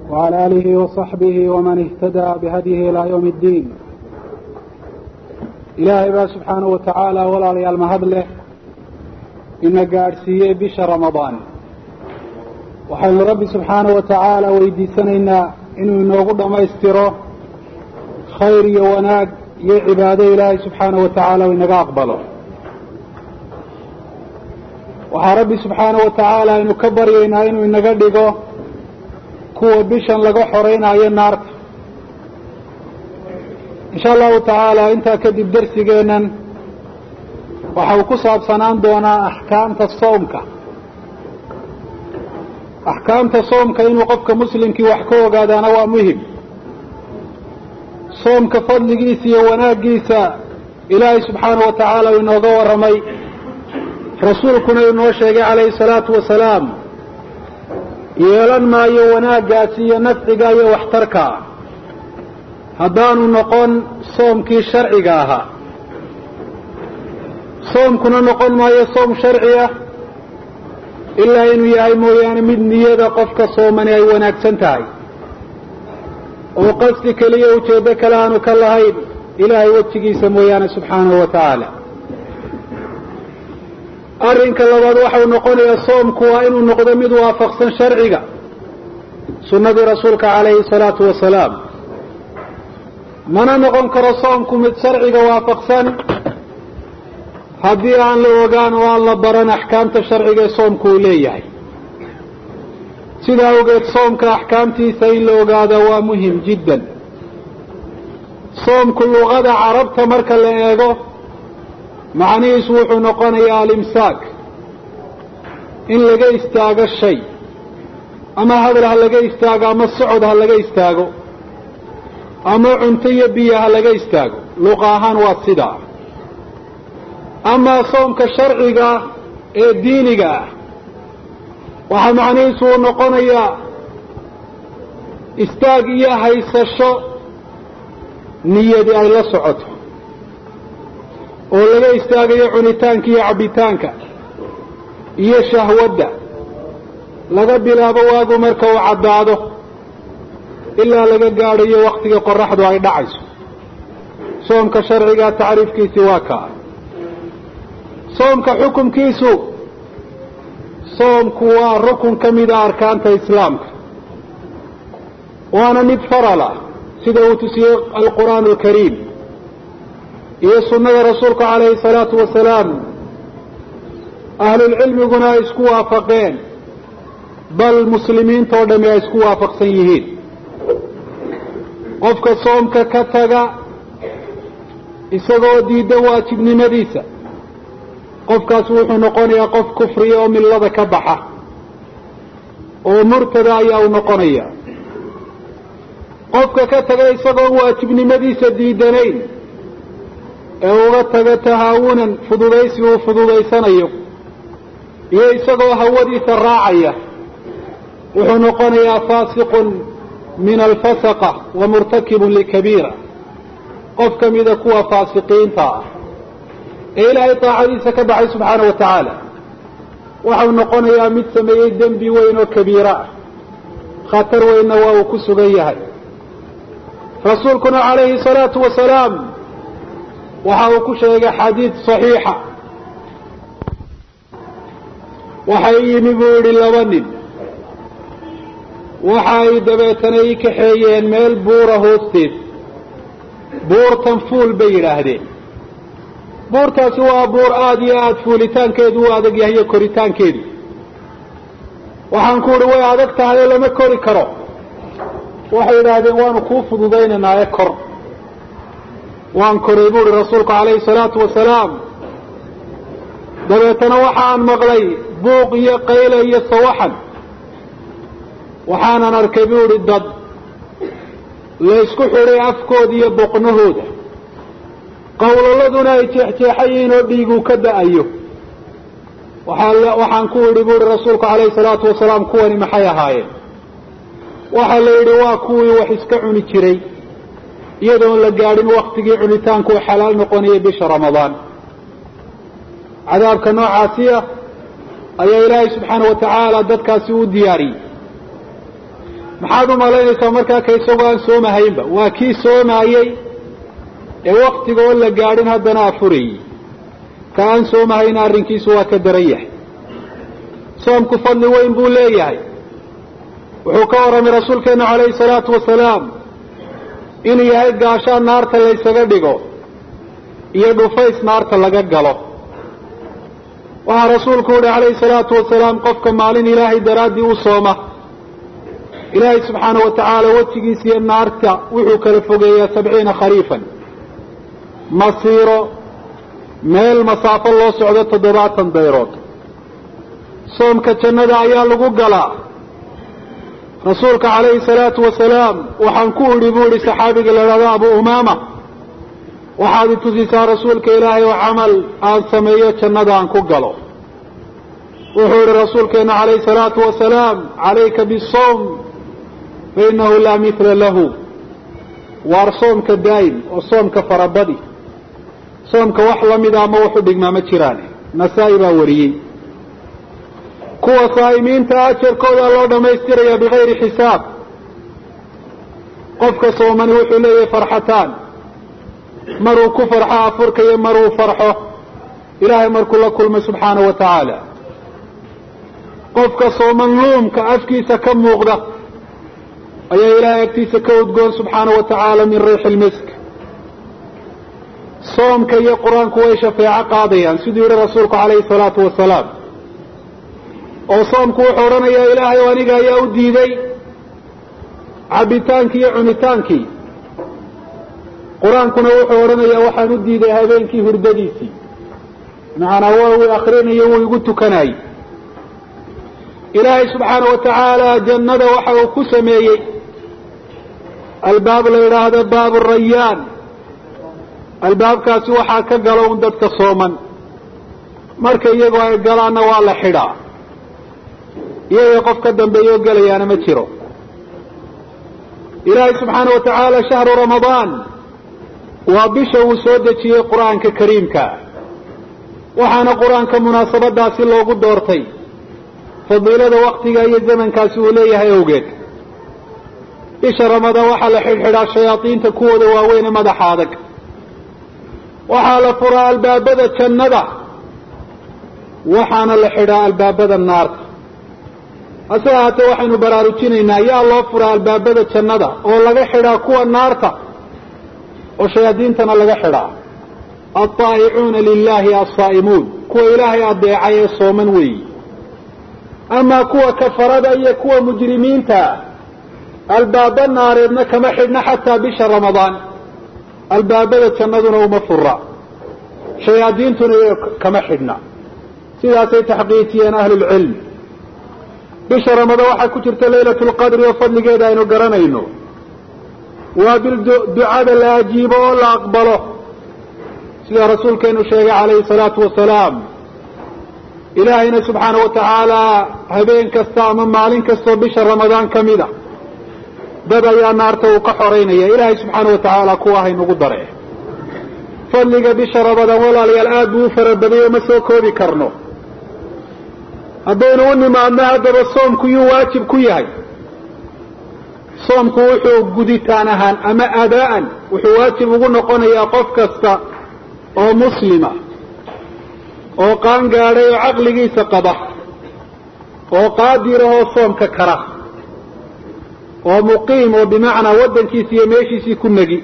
وعلى آله وصحبه ومن اهتدى بهديه إلى يوم الدين ilaahay baa subxaanahu wa tacaala walaalayaal mahad leh ina gaadhsiiyey bisha ramadaan waxaynu rabbi subxaanahu wa tacaala weydiisanaynaa inuu inoogu dhammaystiro khayr iyo wanaag iyo cibaado ilaahay subxaanahu wa tacaala u inaga aqbalo waxaa rabbi subxaanahu wa tacaala aynu ka baryaynaa inuu inaga dhigo kuwa bishan laga xoreynaayo naarta insha allahu tacaala intaa kadib dersigeennan waxa uu ku saabsanaan doonaa axkaamta soomka axkaamta soomka inuu qofka muslimkii wax ka ogaadaana waa muhim soomka fadligiisa iyo wanaaggiisa ilaahay subxaanahu wa tacaala uu inooga warramay rasuulkuna uu inoo sheegay calayhi salaatu wasalaam yeelan maayo wanaaggaasi iyo nafciga iyo waxtarka haddaanu noqon soomkii sharciga ahaa soomkuna noqon maayo soom sharci ah ilaa inuu yahay mooyaane mid niyada qofka soomani ay wanaagsan tahay oo qasdi keliya ujeeddo kale aanu ka lahayn ilaahay wejigiisa mooyaane subxaanahu wa tacaala arrinka labaad waxau noqonayaa soomku waa inuu noqdo mid waafaqsan sharciga sunnadii rasuulka calayhi salaatu wasalaam mana noqon karo soomku mid sharciga waafaqsan haddii aan la ogaan oo aan la baran axkaamta sharciga ee soomku uu leeyahay sidaa awgeed soomka axkaamtiisa in la ogaada waa muhim jiddan soomku luqada carabta marka la eego macnihiisu wuxuu noqonayaa alimsaak in laga istaago shay ama hadal ha laga istaago ama socod ha laga istaago ama cunto iyo biyo ha laga istaago luqa ahaan waa sidaa amaa soomka sharciga ee diiniga ah waxaa macnihiisu uu noqonayaa istaag iyo haysasho niyadi ay la socoto oo laga istaagayo cunitaanka iyo cabbitaanka iyo shahwadda laga bilaabo waagu marka uu caddaado ilaa laga gaadhayo waktiga qoraxdu ay dhacayso soomka sharciga tacriifkiisii waa kaa soomka xukumkiisu soomku waa rukun ka mida arkaanta islaamka waana mid faral ah sida uu tusiyey alqur'aan alkariim iyo sunnada rasuulka calayhi salaatu wasalaam ahlulcilmiguna ay isku waafaqeen bal muslimiintao dhami ay isku waafaqsan yihiin qofka soomka ka taga isagoo diidan waajibnimadiisa qofkaas wuxuu noqonayaa qof kufriya oo millada ka baxa oo murtada ayaa u noqonaya qofka ka taga isagoon waajibnimadiisa diidanayn ee uga taga tahaawunan fududaysi uu fududaysanayo iyo isagoo hawadiisa raacaya wuxuu noqonayaa faasiqun min alfasaqa wa murtakibun likabiira qof ka mida kuwa faasiqiinta ah ee ilaahay taacadiisa ka baxay subxaana wa tacaala waxau noqonayaa mid sameeyey dembi weyn oo kabiira ah khatar weynna waa uu ku sugan yahay rasuulkuna calayhi salaatu wasalaam waxa uu ku sheegay xadiid saxiixa waxay yimi buu yidhi laba nin waxa ay dabeetana ii kaxeeyeen meel buura hoosteed buurtan fuul bay yidhaahdeen buurtaasi waa buur aada iyo aada fuulitaankeedu u adag yahay iyo koritaankeedu waxaan ku uhi way adag tahay oo lama kori karo waxay yidhaahdeen waanu kuu fududaynaynaa ee kor waan koray bu uhi rasuulku calayhi salaatu wasalaam dabeetana waxaan maqlay buuq iyo qayle iyo sawaxan waxaanan arkay bu idhi dad laysku xidhay afkooda iyo boqnahooda qowlaladuna ay jeexjeexan yihiin oo dhiiguu ka da-ayo waxaan ku idhi bu ihi rasuulku calayhi salaatu wasalaam kuwani maxay ahaayeen waxaa la yidhi waa kuwii wax iska cuni jiray iyadoon la gaadhin waktigii cunitaanku u xalaal noqonaya bisha ramadaan cadaabka noocaasiya ayaa ilaahay subxaana wa tacaala dadkaasi u diyaariyey maxaad u malaynaysaa markaa ka isagoo aan soomahaynba waa kii soomaayey ee waktiga oo la gaadhin haddana afurayey ka aan soomahayna arrinkiisu waa ka daran yahay soomku fadli weyn buu leeyahay wuxuu ka warramay rasuulkeenu calayhi salaatu wasalaam inuu yahay gaashaan naarta laysaga dhigo iyo dhufays naarta laga galo waxaa rasuulku uhi calayhi salaatu wasalaam qofka maalin ilaahay daraaddii u sooma ilaahay subxaana wa tacaala wejigiisa iyo naarta wuxuu kala fogeeyaa sabciina khariifan masiiro meel masaafo loo socdo toddobaatan dayrood soomka jannada ayaa lagu galaa rasuulka calayhi salaatu wasalaam waxaan ku idhi buu idhi saxaabiga la idhahdo abu umaama waxaad i tusisaa rasuulka ilaahay oo camal aan sameeyo jannada aan ku galo wuxuu idhi rasuulkeenu calayhi salaatu wasalaam calayka bisawm fa innahu laa mithla lahu waar soomka daa'im oo soomka farabadi soomka wax la mida ama waxu dhigmaa ma jiraan nasaa-i baa wariyey kuwa saa'imiinta ajarkooda loo dhammaystirayaa bigayri xisaab qofka soomani wuxuu leeyahay farxataan maruu ku farxo afurka iyo maruu farxo ilaahay markuu la kulmay subxaana wa tacaala qofka sooman luumka afkiisa ka muuqda ayaa ilaahay agtiisa ka udgoon subxaana wa tacaala min riixi lmisk soomka iyo qur-aanku way shafeeco qaadayaan siduu yihi rasuulku calayhi salaatu wasalaam oo soomku wuxuu odhanayaa ilaahay o aniga ayaa u diiday cabbitaankii iyo cunitaankii qur-aankuna wuxuu odhanayaa waxaan u diiday habeenkii hurdadiisii macanaa waa uu akrinayo wuu igu tukanayey ilaahay subxaana wa tacaala jannada waxa uu ku sameeyey albaab la yidhaahdo baabu rayaan albaabkaasi waxaa ka galo un dadka sooman marka iyagoo ay galaanna waa la xidhaa iyaga qof ka dambeeyoo gelayaana ma jiro ilaahay subxaana wa tacaala shahru ramadaan waa bisha uu soo dejiyey qur-aanka kariimka waxaana qur-aanka munaasabadaasi loogu doortay fadiilada waktiga iyo zamankaasi uu leeyahay awgeed bisha ramadaan waxaa la xidhxidhaa shayaadiinta kuwooda waaweyne madaxa adag waxaa la furaa albaabada jannada waxaana la xidhaa albaabada naarta hase ahaatee waxaynu baraarujinaynaa yaa loo furaa albaabada jannada oo laga xidhaa kuwa naarta oo shayaadiintana laga xidhaa altaa'icuuna lilahi alsaa'imuun kuwa ilaahay adeecay ee sooman weeyi amaa kuwa kafarada iyo kuwa mujrimiinta albaaba naareedna kama xidhna xataa bisha ramadaan albaabada jannaduna uma fura shayaadiintuna kama xidhna sidaasay taxqiijiyeen ahlulcilm bisha ramadaan waxaa ku jirta laylat lqadri oo fadligeeda aynu garanayno waa bil ducada la ajiibo oo la aqbalo sida rasuulkeenu sheegay calayhi salaatu wasalaam ilaahayna subxaana wa tacaala habeen kasta ama maalin kastoo bisha ramadaan ka mid a dad ayaa naarta uu ka xoreynaya ilaahay subxaana wa tacaala kuwa haynugu dare fadliga bisha ramadaan walaalayaal aad buu u farabadayo ma soo koobi karno haddaynu u nimaadno haddaba soomku yuu waajib ku yahay soomku wuxuu guditaan ahaan ama adaa'an wuxuu waajib ugu noqonayaa qof kasta oo muslima oo qaan gaadhay oo caqligiisa qaba oo qaadirahoo soomka kara oo muqiim oo bimacnaa waddankiisi iyo meeshiisii ku negi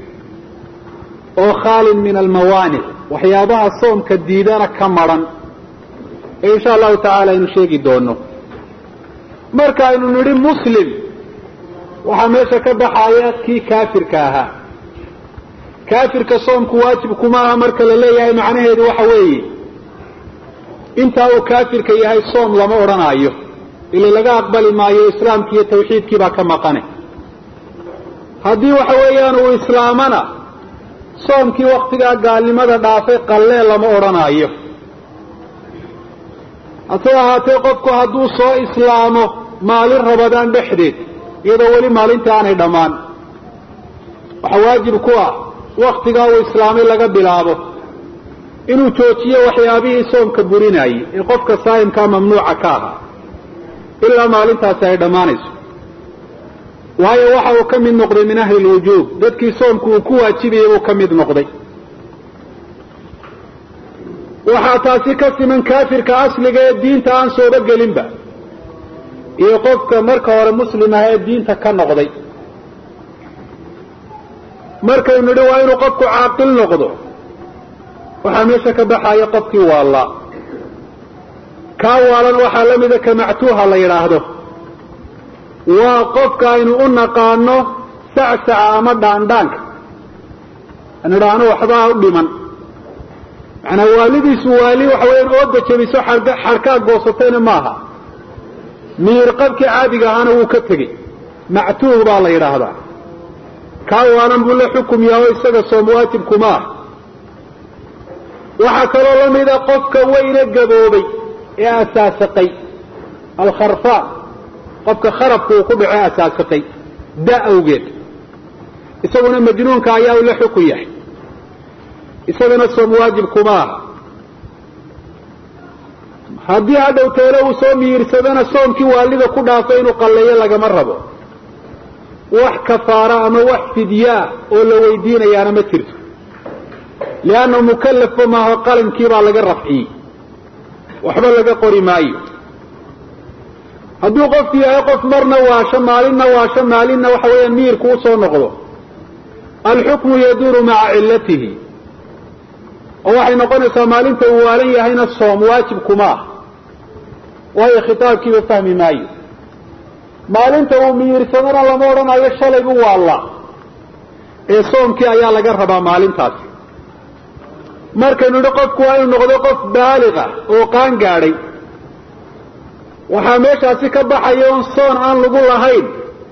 oo khaalin min almawaanic waxyaabaha soomka diidana ka madran ee insha allahu tacaala aynu sheegi doono marka aynu nidhi muslim waxaa meesha ka baxaya kii kaafirka ahaa kaafirka soomku waajib kuma aha marka la leeyahay macnaheedu waxa weeye intaa uu kaafirka yahay soom lama odhanaayo ila laga aqbali maayo islaamkii iyo tawxiidkii baa ka maqane haddii waxa weeyaan uu islaamana soomkii waktigaa gaalnimada dhaafay qallee lama odhanaayo hase ahaatee qofku hadduu soo islaamo maalin rabadaan dhexdeed iyadoo weli maalinta aanay dhammaan waxaa waajib ku ah waktigaa uu islaamay laga bilaabo inuu joojiyo waxyaabihii soomka burinaayey ee qofka saa'imkaa mamnuuca ka ahaa ilaa maalintaasi ay dhammaanayso waayo waxa uu ka mid noqday min ahli lwujuub dadkii soomku uu ku waajibayay buu ka mid noqday waxaa taasi ka siman kaafirka asliga ee diinta aan sooba gelinba iyo qofka marka hore muslim ah ee diinta ka noqday markaynu nidhi waa inuu qofku caaqil noqdo waxaa meesha ka baxaya qofkii waallaa kaa waalan waxaa la mida ka mactuuha la yidhaahdo waa qofka aynu u naqaano sacsaca ama dhaandhaanka an idhaahno waxbaa u dhiman macanaa waalidiisu waali waxa weyaan ooda jabiso xadhkaa goosatayna maaha miir qabkii caadiga ahaana wuu ka tegey mactuuh baa la yidhaahdaa kaa waalan buu la xukum yaho isaga soom waajibkuma ah waxaa kaloo la mida qofka weyne gaboobay ee asaasaqay alkharfaan qofka kharabka uu ku dhaco asaasaqay da awgeed isaguna majnuunka ayaa uu la xukun yahay isagana soom waajib kuma aha haddii hadhow teelo uu soo miirsadana soomkii waalida ku dhaafay inuu qalleeyo lagama rabo wax kafaara ama wax fidyaa oo la weydiinayaana ma jirto lianna mukallafba maaho qalinkiibaa laga rafciyey waxba laga qori maayo hadduu qofku yahay qof marna waasho maalinna waasho maalinna waxa weeyaan miyirku usoo noqdo alxukmu yaduuru maca cillatihi oo waxay noqonaysaa maalinta uu waalan yahayna soom waajib kuma ah waayo khitaabkiiba fahmi maayo maalinta uu miyirsadana lama odhanayo shalay buu waallaa ee soomkii ayaa laga rabaa maalintaasi markaynu idhi qofku waa inuu noqdo qof baaliga oo qaan gaadhay waxaa meeshaasi ka baxaya un soon aan lagu lahayn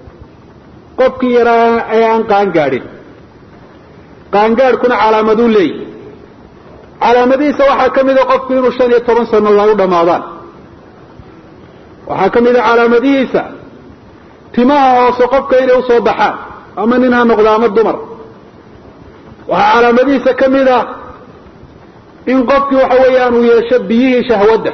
qofkii yaraa ee aan qaan gaadhin qaangaadhkuna calaamaduu leeyahy calaamadihiisa waxaa ka mida qofku inuu shan iyo toban sano lagu dhammaadaan waxaa ka mida calaamadihiisa timaha hoose qofka inay usoo baxaan ama nin ha noqdo ama dumar waxaa calaamadihiisa ka mid ah in qofkii waxa weeyaan uu yeesho biyihii shahwadda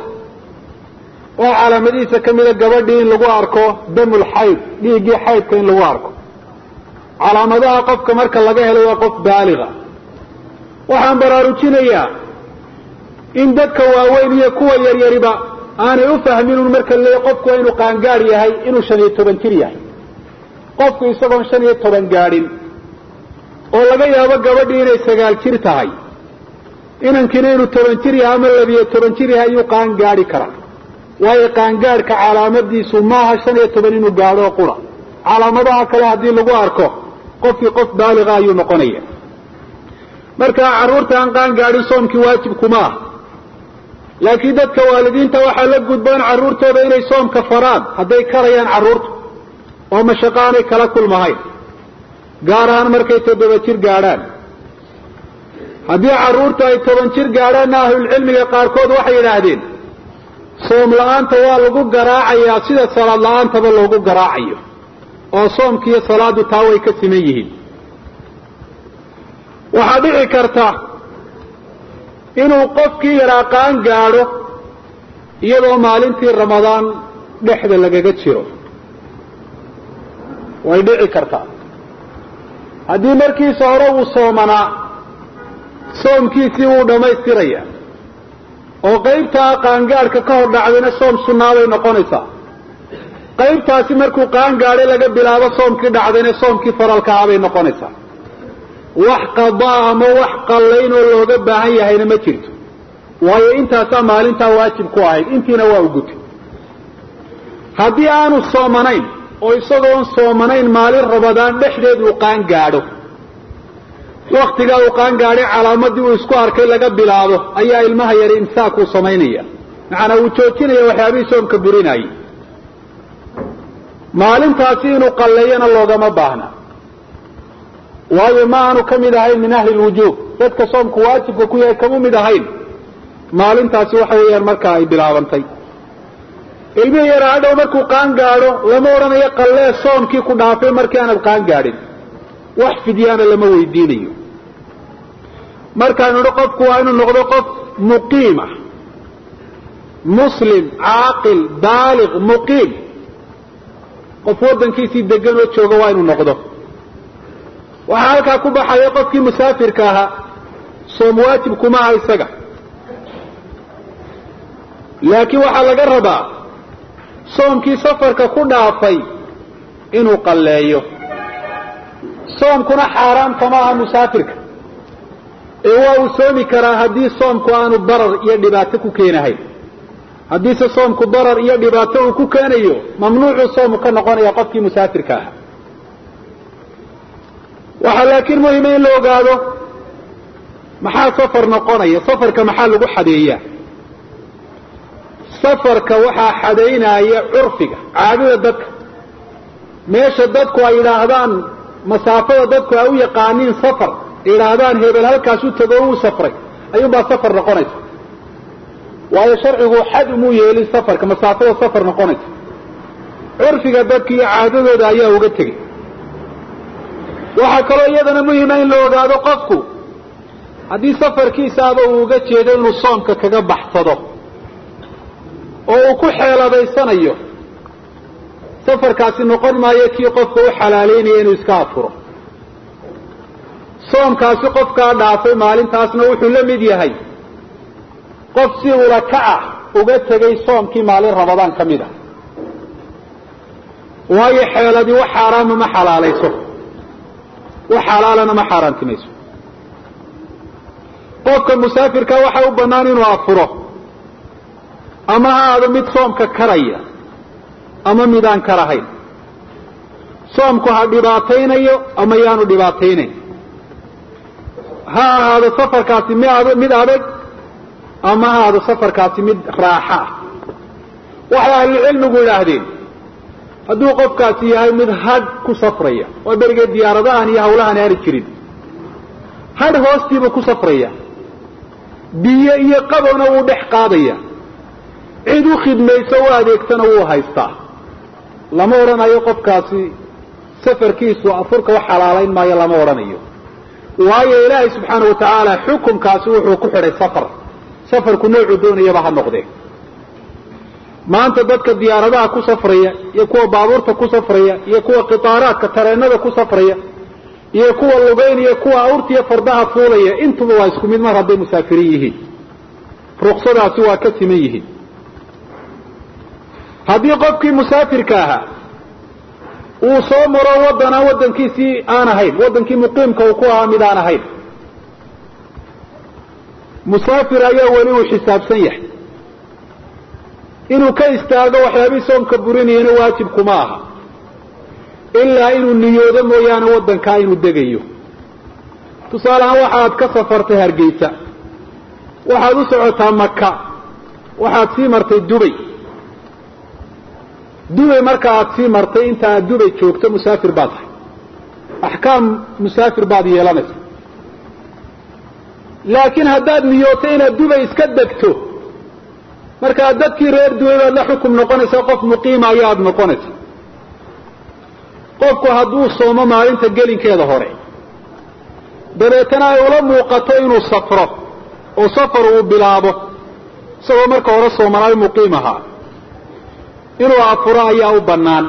oo calaamadihiisa ka mida gabadhii in lagu arko damul xayd dhiiggii xaydka in lagu arko calaamadaha qofka marka laga helo waa qof baaliga waxaan baraarujinayaa in dadka waaweyn iyo kuwa yaryariba aanay u fahmin un marka le qofku waa inuu qaangaadh yahay inuu shan iyo toban jir yahay qofku isagoon shan iyo toban gaadhin oo laga yaabo gabadhii inay sagaal jir tahay inankiina inuu toban jir yahay ama labiyo toban jir yahay ayuu qaangaadhi karaa waayo qaangaadhka calaamadiisu maaha shan iyo toban inuu gaadho qura calaamadaha kale haddii lagu arko qofkii qof baaliga ayuu noqonaya marka carruurta aan qaangaadhin soomkii waajib kuma ah laakiin dadka waalidiinta waxaa la gudboon carruurtooda inay soomka faraan hadday karayaan carruurta oo mashaqo aanay kala kulmahayn gaar ahaan markay toddoba jir gaadhaan haddii carruurtu ay toban jir gaadhaanna ahlulcilmiga qaarkood waxay yidhaahdeen soom la-aanta waa lagu garaacayaa sida salaad la-aantaba loogu garaacayo oo soomkiiyo salaaddu taa way ka siman yihiin waxaa dhici karta inuu qofkii yaraa qaan gaadho iyadoo maalintii ramadaan dhexda lagaga jiro way dhici kartaa haddii markiisa hore uu soomanaa soomkiisii wuu dhammaystiraya oo qaybtaa qaangaadhka ka hor dhacdayna soom sunnaa bay noqonaysaa qaybtaasi markuu qaan gaadhay laga bilaabo soomkii dhacdayna soomkii faralka ah bay noqonaysaa wax qadaa ama wax qallayn oo looga baahan yahayna ma jirto waayo intaasaa maalintaa waajib ku ahayd intiina waa u gutay haddii aanu soomanayn oo isagoon soomanayn maalin rabadaan dhexdeed uu qaan gaadho waktigaa uu qaan gaadhay calaamadii uu isku arkay laga bilaabo ayaa ilmaha yari imsaakuu samaynaya macanaa uu joojinaya waxyaabihii soomka burinayay maalintaasi inuu qalleeyana loogama baahna waayo ma aanu ka mid ahayn min ahli lwujuub dadka soomku waajibka ku yahay kama mid ahayn maalintaasi waxa weeyaan markaa ay bilaabantay ilmihii yaraa hadhow markuu qaan gaadho lama odhanayo qallee soomkii ku dhaafay markii aanad qaan gaadhin wax fidyaana lama weydiinayo markaanu idhi qofku waa inuu noqdo qof muqiima muslim caaqil baaliq muqiim qof waddankiisii degan oo jooga waa inuu noqdo waxaa halkaa ku baxaya qofkii musaafirka ahaa soom waajib kuma aha isaga laakiin waxaa laga rabaa soomkii safarka ku dhaafay inuu qalleeyo soomkuna xaaraam kama aha musaafirka ee waa uu soomi karaa haddii soomku aanu darar iyo dhibaato ku keenahayn haddiise soomku darar iyo dhibaato uu ku keenayo mamnuucuu soomu ka noqonaya qofkii musaafirka ahaa waxaa laakiin muhima in la ogaado maxaa safar noqonaya safarka maxaa lagu xadeeyaa safarka waxaa xadaynaya curfiga caadada dadka meesha dadku ay yidhaahdaan masaafada dadku ay u yaqaaniin safar ay yidhaahdaan hebel halkaas u tago uu safray ayuunbaa safar noqonaysa waayo sharcigu xad umuu yeelin safarka masaafada safar noqonaysa curfiga dadka iyo caadadooda ayaa uga tegey waxaa kaloo iyadana muhima in la ogaado qofku haddii safarkiisaaba uu uga jeedo inuu soomka kaga baxsado oo uu ku xeeladaysanayo safarkaasi noqon maayo kii qofka u xalaaleynaya inuu iska afuro soomkaasi qofkaa dhaafay maalintaasna wuxuu la mid yahay qof si ula ka ah uga tegay soomkii maalin rabadaan ka mid a waayo xeeladii wax xaaraama ma xalaalayso wax xalaalana ma xaaraantimayso qofka musaafirka waxa u bannaan inuu afuro ama ha aado mid soomka karaya ama midaan karahayn soomku ha dhibaataynayo ama yaanu dhibaataynayn ha ahaado safarkaasi mid adag ama ha ahaado safarkaasi mid raaxo ah waxay ahlucilmigu idhaahdeen hadduu qofkaasi yahay mid hadh ku safraya oo berigee diyaaradahan iyo hawlahan aani jirin hadh hoostiibuu ku safraya biyo iyo qabowna wuu dhex qaadaya cid u khidmayso u adeegtana wuu haystaa lama odhanayo qofkaasi safarkiisu afurka wax xalaalayn maayo lama odhanayo waayo ilaahay subxaana wa tacaala xukunkaasi wuxuu ku xidhay safar safarku noocuu doonayaba ha noqdee maanta dadka diyaaradaha ku safraya iyo kuwa baabuurta ku safraya iyo kuwa qitaaraadka tareenada ku safraya iyo kuwa lugeyn iyo kuwa awrtiiyo fardaha fuulaya intuba waa isku mid mar hadday musaafiriin yihiin ruksadaasi waa ka siman yihiin haddii qofkii musaafirka ahaa uu soo maro waddan aan waddankiisii aan ahayn waddankii muqiimka uu ku ahaa mid aan ahayn musaafir ayaa weli uu xisaabsan yahay inuu ka istaago waxyaabihii soomka burinayana waajibkuma aha ilaa inuu niyoodo mooyaane waddankaa inuu degayo tusaale ahaan waxaad ka safartay hargeysa waxaad u socotaa maka waxaad sii martay dubay dubay marka aad sii martay inta aad dubay joogto musaafir baad tahay axkaam musaafir baad yeelanaysa laakiin haddaad niyooto inaad dubay iska degto markaa dadkii reer dubay baad la xukum noqonaysaa qof muqiima ayaad noqonaysa qofku hadduu soomo maalinta gelinkeeda hore dabeetana ay ula muuqato inuu safro oo safar uu bilaabo isagoo marka hore soomanaayo muqiim ahaa inuu afuro ayaa u bannaan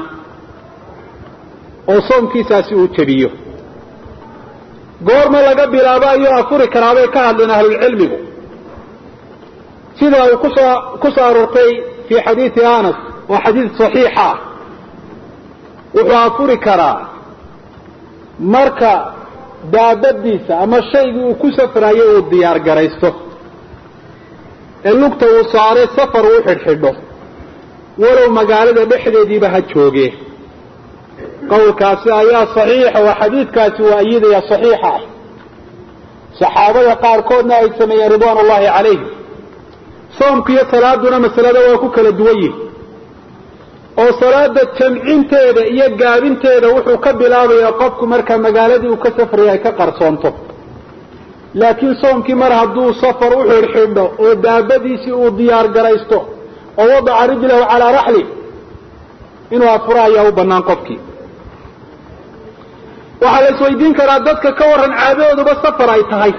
oo soomkiisaasi uu jebiyo goorma laga bilaabo ayuu afuri karaabay ka hadleen ahlulcilmigu sida uu kusoo ku soo aroortay fii xadiidi anas oo xadiid saxiixa ah wuxuu afuri karaa marka daabadiisa ama shaygii uu ku safrayo uu diyaar garaysto ee lugta uu saaray safar uu xidhxidho walow magaalada dhexdeediiba ha joogee qowlkaasi ayaa saxiixa oo xadiidkaasi waa iyadaya saxiixa ah saxaabada qaarkoodna ay sameeyeen ridwaan ullahi calayhim soomku iyo salaaduna masalada waa ku kala duwan yihin oo salaada jamcinteeda iyo gaabinteeda wuxuu ka bilaabayaa qofku markaa magaaladii uu ka safraya ay ka qarsoonto laakiin soomkii mar hadduu safar u xidhxidho oo daabadiisii uu diyaar garaysto oo wadaca rijlahu calaa raxli inuu afuro ayaa u bannaan qofkii waxaa la isweydiin karaa dadka ka warran caadadooduba safar ay tahay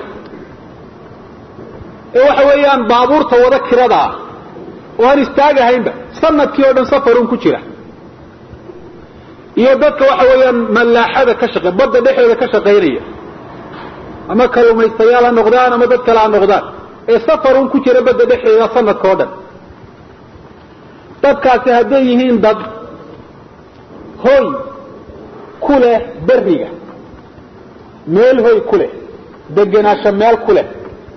ee waxa weeyaan baabuurta wada kirada ah oo aan istaagahaynba sanadkii oo dhan safarun ku jira iyo dadka waxa weeyaan mallaaxada ka shaqe badda dhexeeda ka shaqaynaya ama kalumaystayaal ha noqdaan ama dad kale ha noqdaan ee safarun ku jira badda dhexeeda sanadka o dhan dadkaasi hadday yihiin dad hoy ku leh beriga meel hoy ku leh degenaansho meel ku leh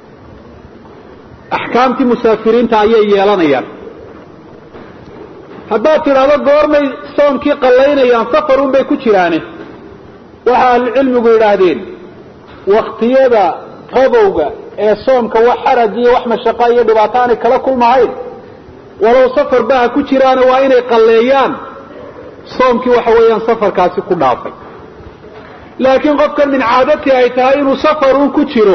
axkaamtii musaafiriinta ayay yeelanayaan haddaad tidhaahdo goormay soomkii qallaynayaan safarun bay ku jiraane waxa ahlucilmigu yidhaahdeen waktiyada qabowga ee soomka wax xaraj iyo wax mashaqa iyo dhibaato aanay kala kulmahayn walow safar ba ha ku jiraana waa inay qalleeyaan soomkii waxa weeyaan safarkaasi ku dhaafay laakiin qofkan min caadatii ay tahay inuu safarun ku jiro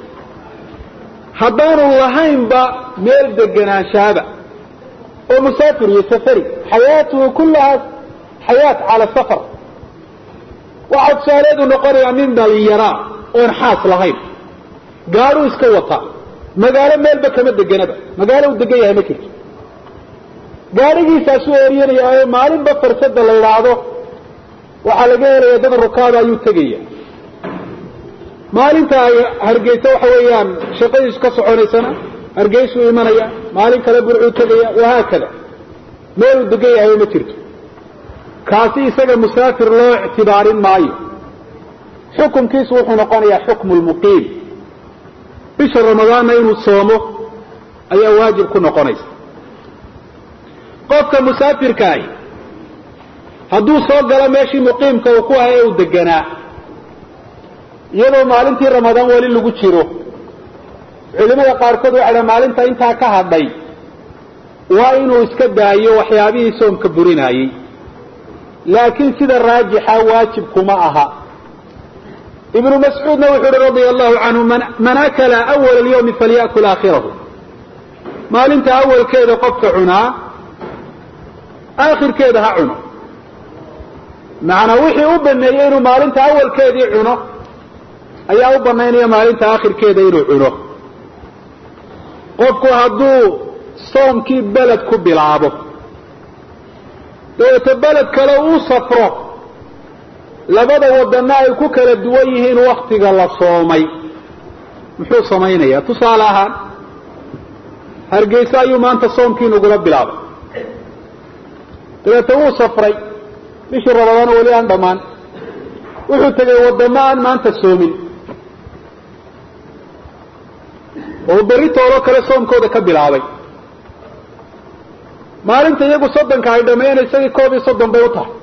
haddaanu lahaynba meel degenaanshaaba oo musaafir iyo safari xayaatuhu kullahaa xayaat cala safar waxaa tusaaleedu noqonayaa nin dhalinyaraa oon xaas lahayn gaadhuu iska wataa magaalo meelba kama deganaba magaalo uu degan yahay ma jirto gaadhigiisaasuu eeryanaya oo maalinba farsada la idhaahdo waxaa laga helaya dad rukaada ayuu tegaya maalinta ay hargeysa waxa weeyaan shaqadiisu ka soconaysana hargeysuu imanaya maalin kale burcuu tegaya wahaakada meeluu degan yahay ma jirto kaasi isaga musaafir loo ictibaarin maayo xukumkiisu wuxuu noqonayaa xukmu lmuqiim bisha ramadaanna inuu soomo ayaa waajib ku noqonaysa qofka musaafirkaahi hadduu soo galo meeshii muqiimka uu ku ahay ee uu deganaa iyadoo maalintii ramadaan weli lagu jiro culimada qaarkood waxay dhaha maalinta intaa ka hadhay waa inuu iska daayo waxyaabihii soomka burinaayey laakiin sida raajixa waajib kuma aha ibnu mascuudna wuxuu uhi radia allahu canhu man akala awala alyawmi falyakul aakhirahu maalinta awalkeeda qofka cunaa aakhirkeeda ha cuno macnaa wixii u baneeyey inuu maalinta awalkeedii cuno ayaa u banaynaya maalinta aakhirkeeda inuu cuno qofku hadduu soomkii beled ku bilaabo dabeeto beled kale uu safro labada wadana ay ku kala duwan yihiin waktiga la soomay muxuu samaynayaa tusaale ahaan hargeysa ayuu maanta soomkii nagula bilaabay dabeeto wuu safray bishii rabadaano weli aan dhammaan wuxuu tegay wadamo aan maanta soomin oo berri toolo kale soomkooda ka bilaabay maalinta iyagu soddonka ay dhameeyeen isagii koob iyo soddon bay u tahay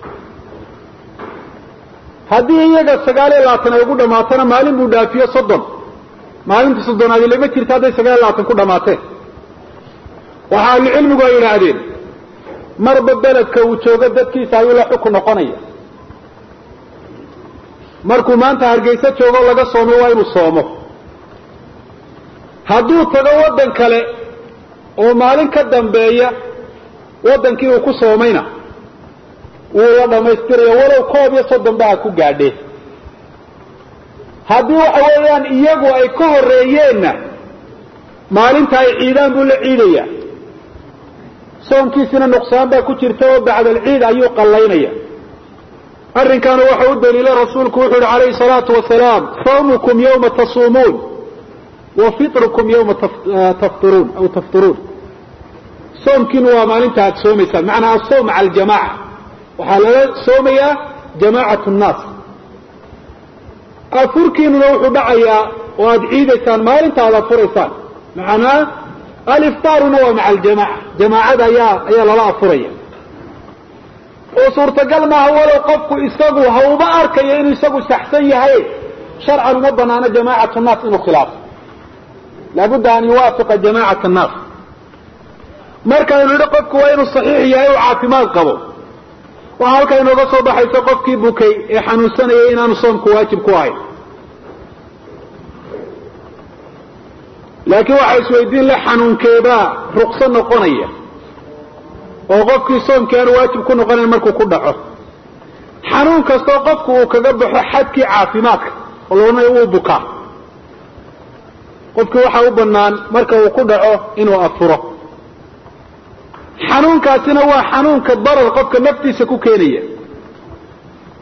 haddii iyaga sagaal iyo labaatan ay ugu dhamaatona maalin buu dhaafiyo soddon maalinta soddonaadi lama jirto hadday sagaal iyo labaatan ku dhamaateen waxa ahlucilmigu ay yidhaahdeen marba beledka uu joogo dadkiisa ayuu la xukun noqonaya markuu maanta hargeysa joogo laga soomo waa inuu soomo hadduu tago waddan kale oo maalin ka dambeeya waddankii uu ku soomayna wuu la dhammaystiraya walow koob iyo soddon ba ha ku gaadhee haddii waxa weeyaan iyagu ay ka horreeyeenna maalinta ay ciidaan buu la ciidaya soomkiisina nuqsaan baa ku jirta oo bacda alciid ayuu qallaynaya arrinkaana waxa u daliila rasuulku wuxuu yihi calayhi salaatu wasalaam sawmukum yawma tasuumuun wa fitrukum yawma taftiruun aw taftiruun soomkiinu waa maalinta aad soomaysaan macnaa asoom maca aljamaca waxaa lala soomayaa jamacat nnaas afurkiinuna wuxuu dhacayaa oo aada ciidaysaan maalinta aad afuraysaan macnaa aliftaaruna waa maca aljamaca jamaacada ayaa ayaa lala afuraya oo suurtagal maaha walow qofku isagu ha uba arkayo inuu isagu saxsan yahay sharcan uma banaano jamacat nnaas inuu khilaafo laabudda an yuwaafiqa jamacat annaas markaynu idhi qofku waa inuu saxiix yahay oo caafimaad qabo waxaa halkaa inooga soo baxaysa qofkii bukay ee xanuunsanayay inaanu soomku waajib ku ahayn laakiin waxaa isweydiin le xanuunkeebaa rukso noqonaya oo qofkii soomkii aanu waajib ku noqonayn markuu ku dhaco xanuun kastoo qofku uu kaga baxo xadkii caafimaadka oo loodhanayo wuu bukaa qofkii waxaa u bannaan marka uu ku dhaco inuu afuro xanuunkaasina waa xanuunka darar qofka naftiisa ku keenaya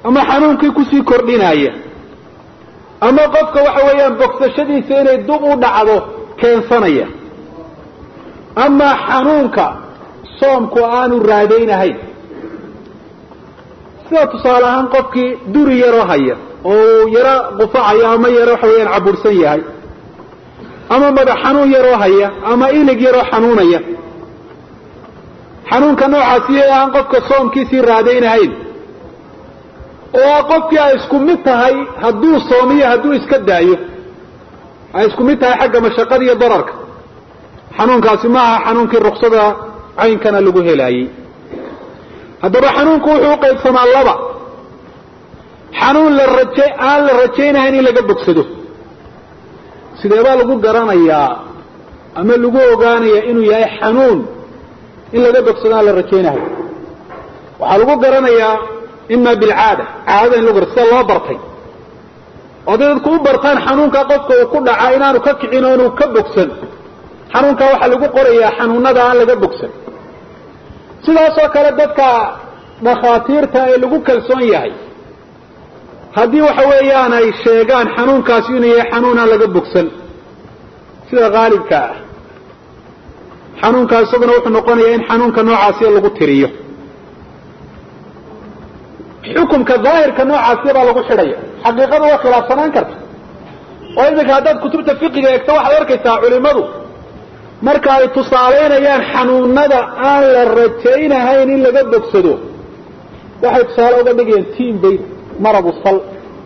ama xanuunkii kusii kordhinaya ama qofka waxa weeyaan bogsashadiisa inay dub u dhacdo keensanaya ama xanuunka soomku aanu raadaynahayn sida tusaale ahaan qofkii duri yaroo haya oo uu yaro qufacayo ama yaro waxa weyaan cabursan yahay ama madax xanuun yaroo haya ama ilig yaroo xanuunaya xanuunka noocaasi aan qofka soomkiisii raadaynahayn oo qofkii ay isku mid tahay hadduu soomiyo hadduu iska daayo ay isku mid tahay xagga mashaqada iyo dararka xanuunkaasi ma aha xanuunkii ruksada caynkana lagu helaayey haddaba xanuunku wuxuu uqaybsamaa laba xanuun la raje aan la rajaynahayn in laga bogsado sideebaa lagu garanayaa ama lagu ogaanayaa inuu yahay xanuun in laga bogsado aan la rajaynahayn waxaa lagu garanayaa ima bilcaada caadada in lagu gar sida loo bartay oo haday dadku u bartaan xanuunka qofka uu ku dhacaa inaanu ka kicin oo inuu ka bogsan xanuunkaa waxaa lagu qorayaa xanuunada aan laga bogsan sidaasoo kale dadka dhakhaatiirta ee lagu kalsoon yahay haddii waxa weeyaan ay sheegaan xanuunkaasi inuu yahay xanuun aan laga bogsan sida haalibka ah xanuunkaa isaguna wuxuu noqonayaa in xanuunka noocaasiya lagu tiriyo xukumka daahirka noocaasiya baa lagu xidhaya xaqiiqada waa khilaafsanaan karta oo iminka haddaad kutubta fiqiga eegto waxaad arkaysaa culimadu marka ay tusaalaynayaan xanuunada aan la rajaynahayn in laga bogsado waxay tusaale uga dhigayaan tiin bay maradu sal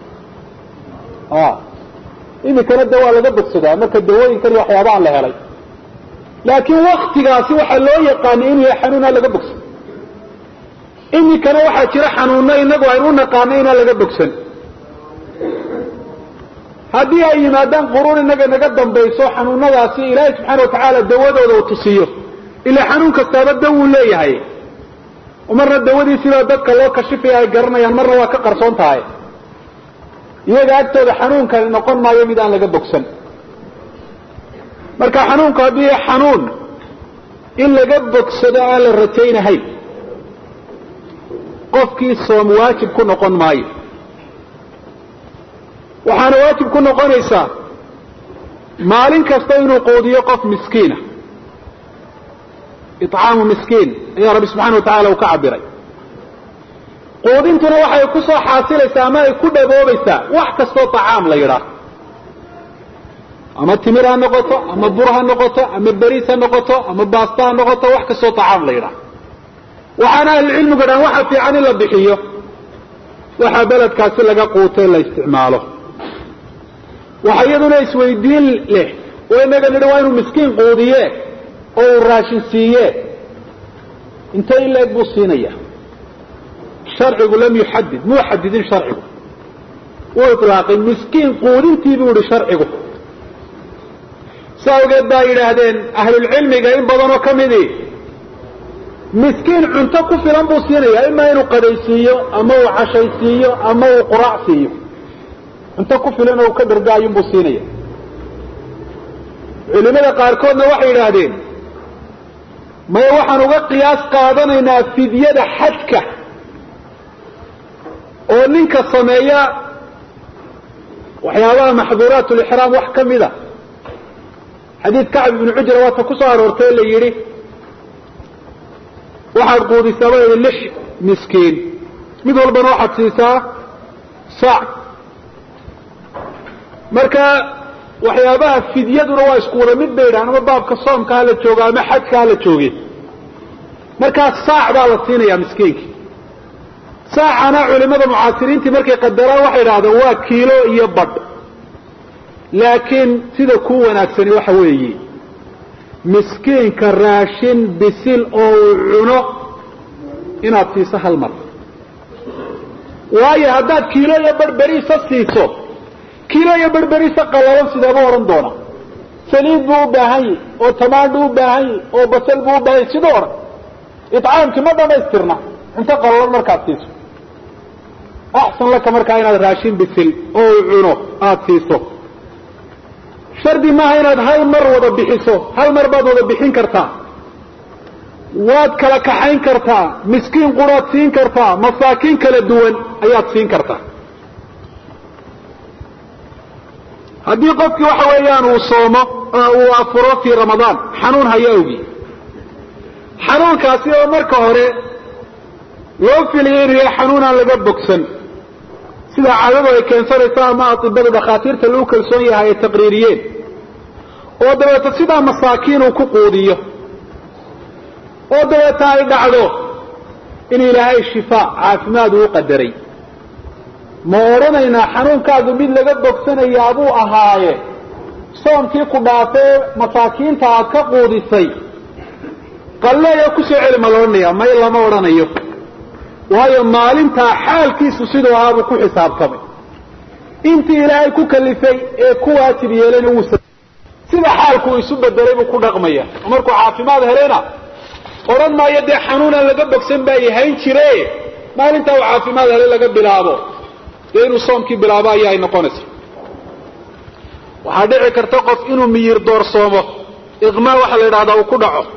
iminkana de waa laga bogsadaa marka dawooyinkan iyo waxyaabaan la helay laakiin waktigaasi waxaa loo yaqaanay inuu yahay xanuun aan laga bogsan iminkana waxaa jira xanuuno inagu aynu u naqaano inaan laga bogsan haddii ay yimaadaan quruun inaga naga dambayso xanuunadaasi ilaahay subxaana watacaala dawadooda uu tusiyo ilaa xanuun kastaaba dawuu leeyahay marna dawadiisiibaa dadka loo kashifaya ay garanayaan marna waa ka qarsoon tahay iyaga agtooda xanuunkani noqon maayo mid aan laga bogsan marka xanuunku haddii xanuun in laga bogsado aan la rajaynahayn qofkii soom waajib ku noqon maayo waxaana waajib ku noqonaysaa maalin kasta inuu quudiyo qof miskiina icaamu miskiin ayaa rabbi subxana wa tacala uu ka cabiray quudintuna waxay ku soo xaasilaysaa ama ay ku dhaboobaysaa wax kastoo tacaam la yidhaah ama timir ha noqoto ama bur ha noqoto ama beriis ha noqoto ama baasta ha noqoto wax kastoo tacaam la yidhaah waxaana ahlucilmigu dhahan waxa fiican in la bixiyo waxaa beledkaasi laga quutay la isticmaalo waxa iyaduna isweydiin leh oo inaga nidhi waa inuu miskiin quudiye oo uu raashin siiye intee in leeg buu siinaya sharcigu lam yuxadid muu xadidin sharcigu wuu ilaaqay miskiin quudintii buu yihi sharcigu si awgeed baa yidhaahdeen ahlulcilmiga in badanoo ka midii miskiin cunto ku filan buu siinaya imaa inuu qadaysiiyo ama uu cashaysiiyo ama uu quraac siiyo cunto ku filan oo uu ka dhargaayun buu siinaya culimada qaarkoodna waxay yidhaahdeen maya waxaan uga qiyaas qaadanaynaa fidyada xajka oo ninka sameeya waxyaabaha maxduuraat lixraam wax ka mida xadiid kacb ibnu cujra waata ku soo aroortay la yidhi waxaad quudisaa ba yidhi lix miskiin mid walbana waxaad siisaa saac marka waxyaabaha fidyaduna waa isku wada mid bay yidhahan ama baabka soomka hala joogo ama xajka hala jooge markaa saac baa la siinayaa miskiinki saacana culimada mucaasiriintii markay qadaraan waxay idhahdeen waa kiilo iyo badh laakiin sida ku wanaagsani waxa weeye miskiinka raashin bisil oo uu cuno inaad siiso hal mar waayo haddaad kiilo iyo barberiisa siiso kiilo iyo barberiisa qalalan sideeba odhan doona saliid buu u baahan yahi oo tamaandhu u baahan yahi oo basal buu u baahan yahi siduu odhan icaamkii ma dhamaystirna cunto qalalan markaad siiso axsan laka markaa inaad raashin bisil oo uu cuno aada siiso shardi maaha inaad hal mar wada bixiso hal mar baad wada bixin kartaa waad kala kaxayn kartaa miskiin quraad siin kartaa masaakiin kala duwan ayaad siin kartaa haddii qofkii waxa weeyaan uu soomo oo uu afuro fii ramadaan xanuun haya awgi xanuunkaasi oo marka hore loo filiyay inuu yahay xanuun aan laga bogsan sida caadadu ay keensanayso ama atibada dhakhaatiirta lagu kalsoon yahay ay taqriiriyeen oo dabeeta sidaa masaakiin uu ku quudiyo oo dabeeta ay dhacdo in ilaahay shifaa caafimaad uu qadaray ma odhanaynaa xanuunkaagu mid laga bogsanayaa buu ahaaye soomkii ku dhaafee masaakiinta aad ka quudisay qalleeya kusoo celi ma la odhanaya may lama odhanayo waayo maalintaa xaalkiisu siduu ahaabuu ku xisaabtamay intii ilaahay ku kalifay ee ku waajib yeelayna wuu sida xaalku isu bedelay buu ku dhaqmaya oo markuu caafimaad helayna odhan maayo dee xanuunaan laga bogsan baa yahayn jire maalintaa uu caafimaad helay laga bilaabo dee inuu soomkii bilaabo ayaa ay noqonaysa waxaa dhici karta qof inuu miyir doorsoomo iqmaa waxaa la yidhahdaa uu ku dhaco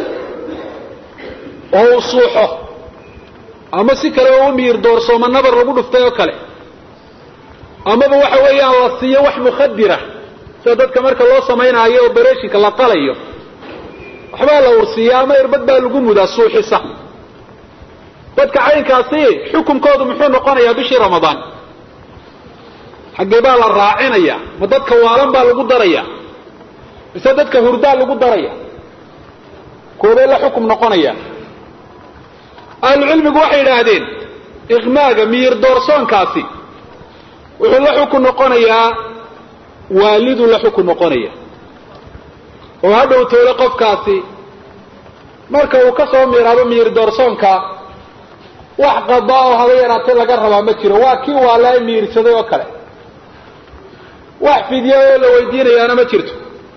oo uu suuxo ama si kaleba u miyir doorsoomo nabar lagu dhuftay oo kale amaba waxa weeyaan la siiyo wax mukhadira sida dadka marka loo samaynaayo oo bereshinka la qalayo waxbaa la ursiiya ama irbad baa lagu mudaa suuxisa dadka caynkaasi xukunkoodu muxuu noqonayaa bishii ramadaan xaggee baa la raacinaya ma dadka waalan baa lagu daraya mise dadka hurdaa lagu daraya koobee la xukum noqonaya ahlucilmigu waxay yidhaahdeen iqmaaga miyir doorsoonkaasi wuxuu la xukun noqonayaa waaliduu la xukun noqonaya oo hadhow toole qofkaasi marka uu ka soo miiraabo miyir doorsoonka wax qada oo haba yaraatay laga rabaa ma jiro waa kii waalaa miirsaday oo kale wax fidya oo la weydiinayaana ma jirto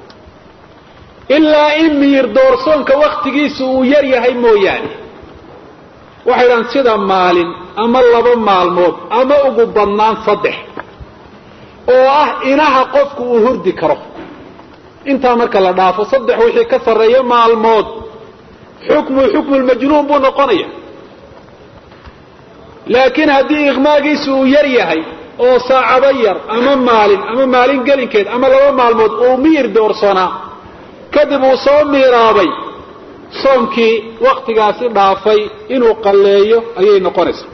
ilaa in miyir doorsoonka waktigiisu uu yar yahay mooyaane waxay dhahan sida maalin ama laba maalmood ama ugu badnaan saddex oo ah inaha qofku uu hurdi karo intaa marka la dhaafo saddex wixii ka sarreeya maalmood xukmu xukmu lmajnuun buu noqonaya laakiin haddii iqmaagiisu uu yar yahay oo saacado yar ama maalin ama maalin gelinkeed ama laba maalmood uu miyir doorsanaa kadib uu soo miiraabay soomkii waktigaasi dhaafay inuu qalleeyo ayay noqonaysaa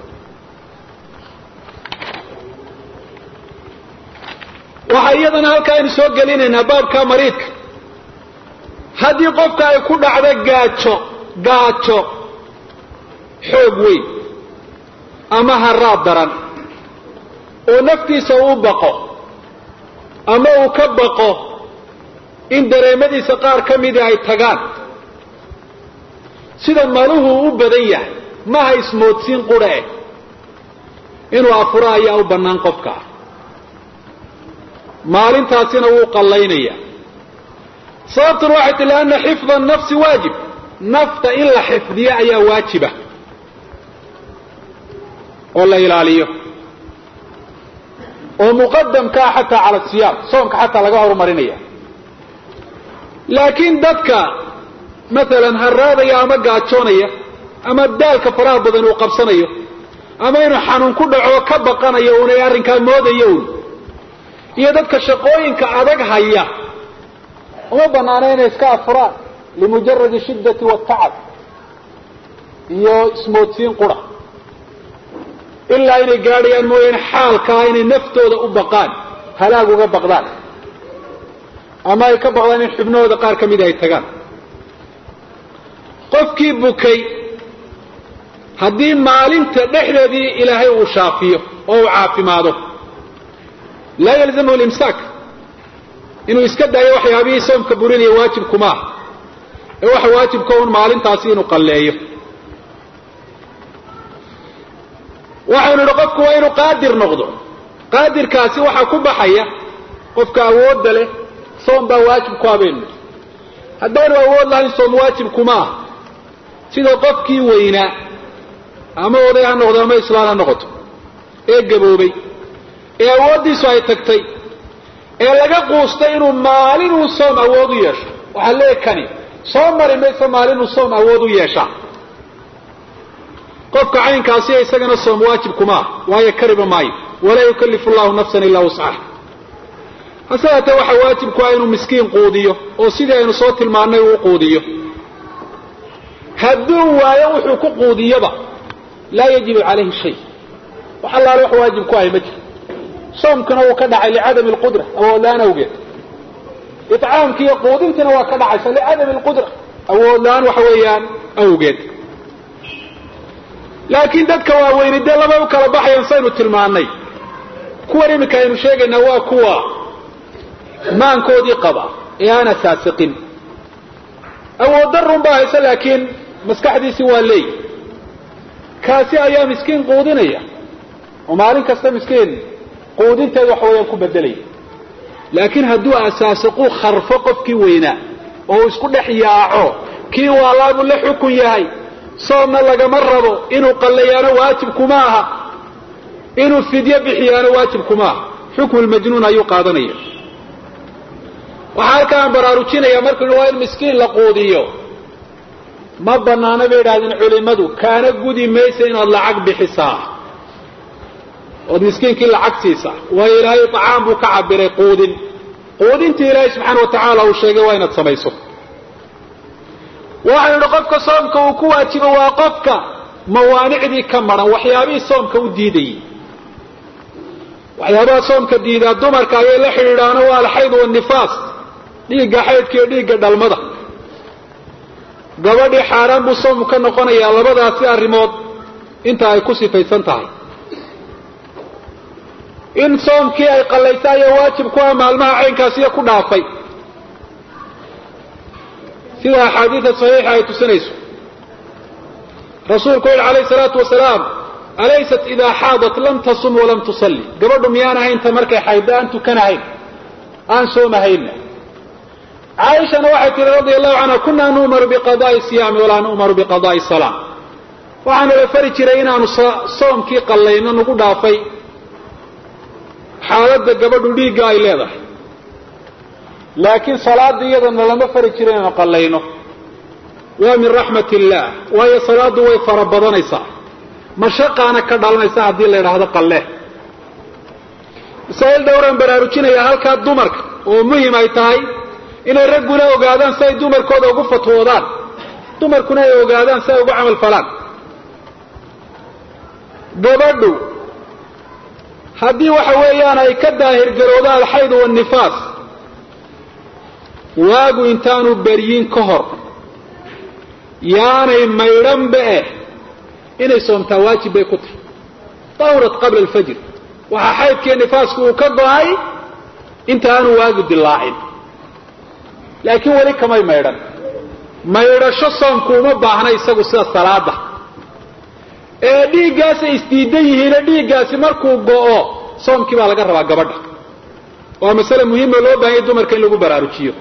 waxaa iyadana halkaa aynu soo gelinaynaa baabka mariidka haddii qofka ay ku dhacdo gaajo gaajo xoog weyn ama haraad daran oo naftiisa uu baqo ama uu ka baqo in dareemadiisa qaar ka midii ay tagaan sida maluhu u badan yahay maha ismoodsiin qura eh inuu afuro ayaa u bannaan qofka maalintaasina wuu qallaynaya sababtuna waxay ti lianna xifda nafsi waajib nafta in la xifdiyo ayaa waajiba oo la ilaaliyo oo muqadamkaa xataa cala siyaam soomka xataa laga horumarinaya laakiin dadka maalan haraadaya ama gaajoonaya ama daalka faraha badan uu qabsanayo ama inuu xanuun ku dhaco ka baqanayo unay arrinkaa moodayo un iyo dadka shaqooyinka adag haya uma banaana inay iska afuraan limujaradi shiddati watacab iyo ismoodsiin qura ilaa inay gaadhayaan mooyaane xaalkaa inay naftooda u baqaan halaag uga baqdaan ama ay ka baqdaan in xubnahooda qaar ka mida ay tagaan qofkii bukay haddii maalinta dhexdeedii ilaahay uu shaafiyo oo uu caafimaado laa yalzamhu limsaak inuu iska daayo waxyaabihii soomka burinaya waajibkuma ah ee waxa waajibka un maalintaasi inuu qalleeyo waxaynu idhi qofku waa inuu qaadir noqdo qaadirkaasi waxaa ku baxaya qofka awoodda leh soom baa waajib ku habeennu haddaanu awood lahayn soom waajibkuma ah sida qofkii weynaa ama oday ha noqdo ama islaan ha noqoto ee gaboobay ee awooddiisu ay tagtay ee laga quustay inuu maalinuu soom awood u yeesho waxaa lee kani soo mari mayso maalinuu soom awood u yeeshaa qofka caynkaasiya isagana soom waajib kuma ah waayo kariba maayo walaa yukallifu llahu nafsan ilaa wuscaha hase haatee waxaa waajib ku ah inuu miskiin quudiyo oo sidii aynu soo tilmaannay uu quudiyo hadduu waayo wuxuu ku quudiyaba laa yajibu calayhi shay wax allaale wax waajib ku ahay ma jiro soomkuna wuu ka dhacay licadami alqudra awoodla-aan awgeed icaamki iyo quudintiina waa ka dhacaysa licadami alqudra awoodla-aan waxa weeyaan awgeed laakiin dadka waaweyni dee labay u kala baxayaan saynu tilmaannay kuwan iminka aynu sheegaynaa waa kuwa maankoodii qaba ee aan asaasiqin awooddarun baa hayse laakiin maskaxdiisii waa leey kaasi ayaa miskiin quudinaya oo maalin kasta miskiin quudinteed waxa weeyaan ku bedelaya laakiin hadduu asaasiquu kharfo qofkii weynaa oo isku dhex yaaco kii waalaabuu la xukun yahay soomna lagama rabo inuu qallayaano waajib kuma aha inuu fidyo bixiyaano waajib kuma aha xukmu lmajnuun ayuu qaadanaya waxaa halkaan baraarujinaya markuu waa in miskiin la quudiyo ma banaana bay idhahdeen culimadu kaana gudi maysa inaad lacag bixisaa ood miskiinkii lacag siisaa waayo ilaahay acaam buu ka cabiray quudin quudintii ilaahay subxaana wa tacaala uu sheegay waa inaad samayso waxaynu idhi qofka soomka uu ku waajibo waa qofka mawaanicdii ka maran waxyaabihii soomka u diidayey waxyaabaha soomka diidaa dumarka ayay la xidhiidhaano waa alxayd wanifaas dhiigga xaydka iyo dhiigga dhalmada gabadhii xaaraan buu soomku ka noqonayaa labadaasi arrimood inta ay ku sifaysan tahay in soomkii ay qallaysa ayaa waajib ku ah maalmaha caynkaasiyo ku dhaafay sida axaadiida saxiixa ay tusinayso rasuulku yihi calayhi salaatu wasalaam alaysat idaa xaadat lam tasum walam tusalli gabadhu miyaan ahaynta markay xaydda aan tukanahayn aan soomahayna caaishana waxay tihi radia allahu canha kunaa nu'maru biqadaai siyaami walaa nu'maru biqadaai salaa waxaana la fari jiray inaanu soomkii qallayno nagu dhaafay xaaladda gabadhu dhiigga ay leedahay laakiin salaada iyadana lama fari jiro inaanu qallayno waa min raxmat illaah waayo salaaddu way fara badanaysaa mashaqaana ka dhalanaysa haddii la idhaahdo qalle masaa'il dhowraan baraarujinayaa halkaa dumarka oo muhim ay tahay inay ragguna ogaadaan si ay dumarkooda ugu fatwoodaan dumarkuna ay ogaadaan si ay ugu camal falaan gabadhu haddii waxa weeyaan ay ka daahirgaroodo alxayd wanifaas waagu intaanu beryin ka hor yaanay maydhanba eh inay soomtaa waajib bay ku tahay dawrat qabla alfajr waxaa xaydkiiyo nifaasku uu ka go-ay inta aanu waagu dilaacin laakiin weli kamay maydhan maydhasho soomku uma baahna isagu sida salaada ee dhiiggaasay isdiidan yihiine dhiiggaasi markuu go-o soomkii baa laga rabaa gabadha waa masale muhiima loo baahanya dumarka in lagu baraarujiyo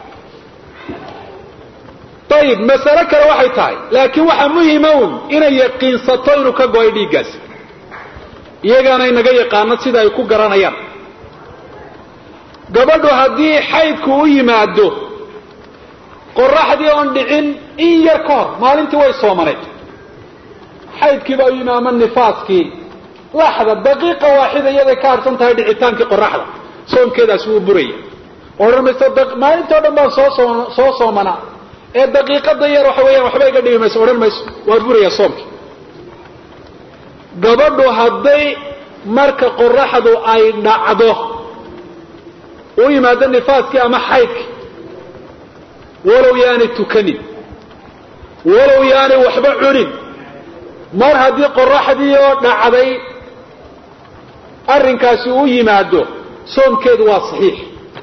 ayib masale kale waxay tahay laakiin waxaa muhima un inay yaqiinsato inuu ka go-ay dhiiggaasi iyagaana inaga yaqaano sida ay ku garanayaan gabadhu haddii xaydku u yimaado qoraxdii oon dhicin in yar ka hor maalintii way soomaneed xaydkiibaa u yimi ama nifaaskii laxda daqiiqa waaxida iyaday ka harsan tahay dhicitaankii qoraxda soomkeedaasi wuu buraya odhan mayso maalintoo dhan baan soo soo soomanaa ee daqiiqada yar waxa weeyaan waxba iga dhimi mayso odhan mayso waa buraya soomkii gabadhu hadday marka qoraxdu ay dhacdo u yimaado nifaaskii ama xaydkii walow yaanay tukanin walow yaanay waxba cunin mar haddii qoraxdii oo dhacday arrinkaasi u yimaado soomkeedu waa saxiix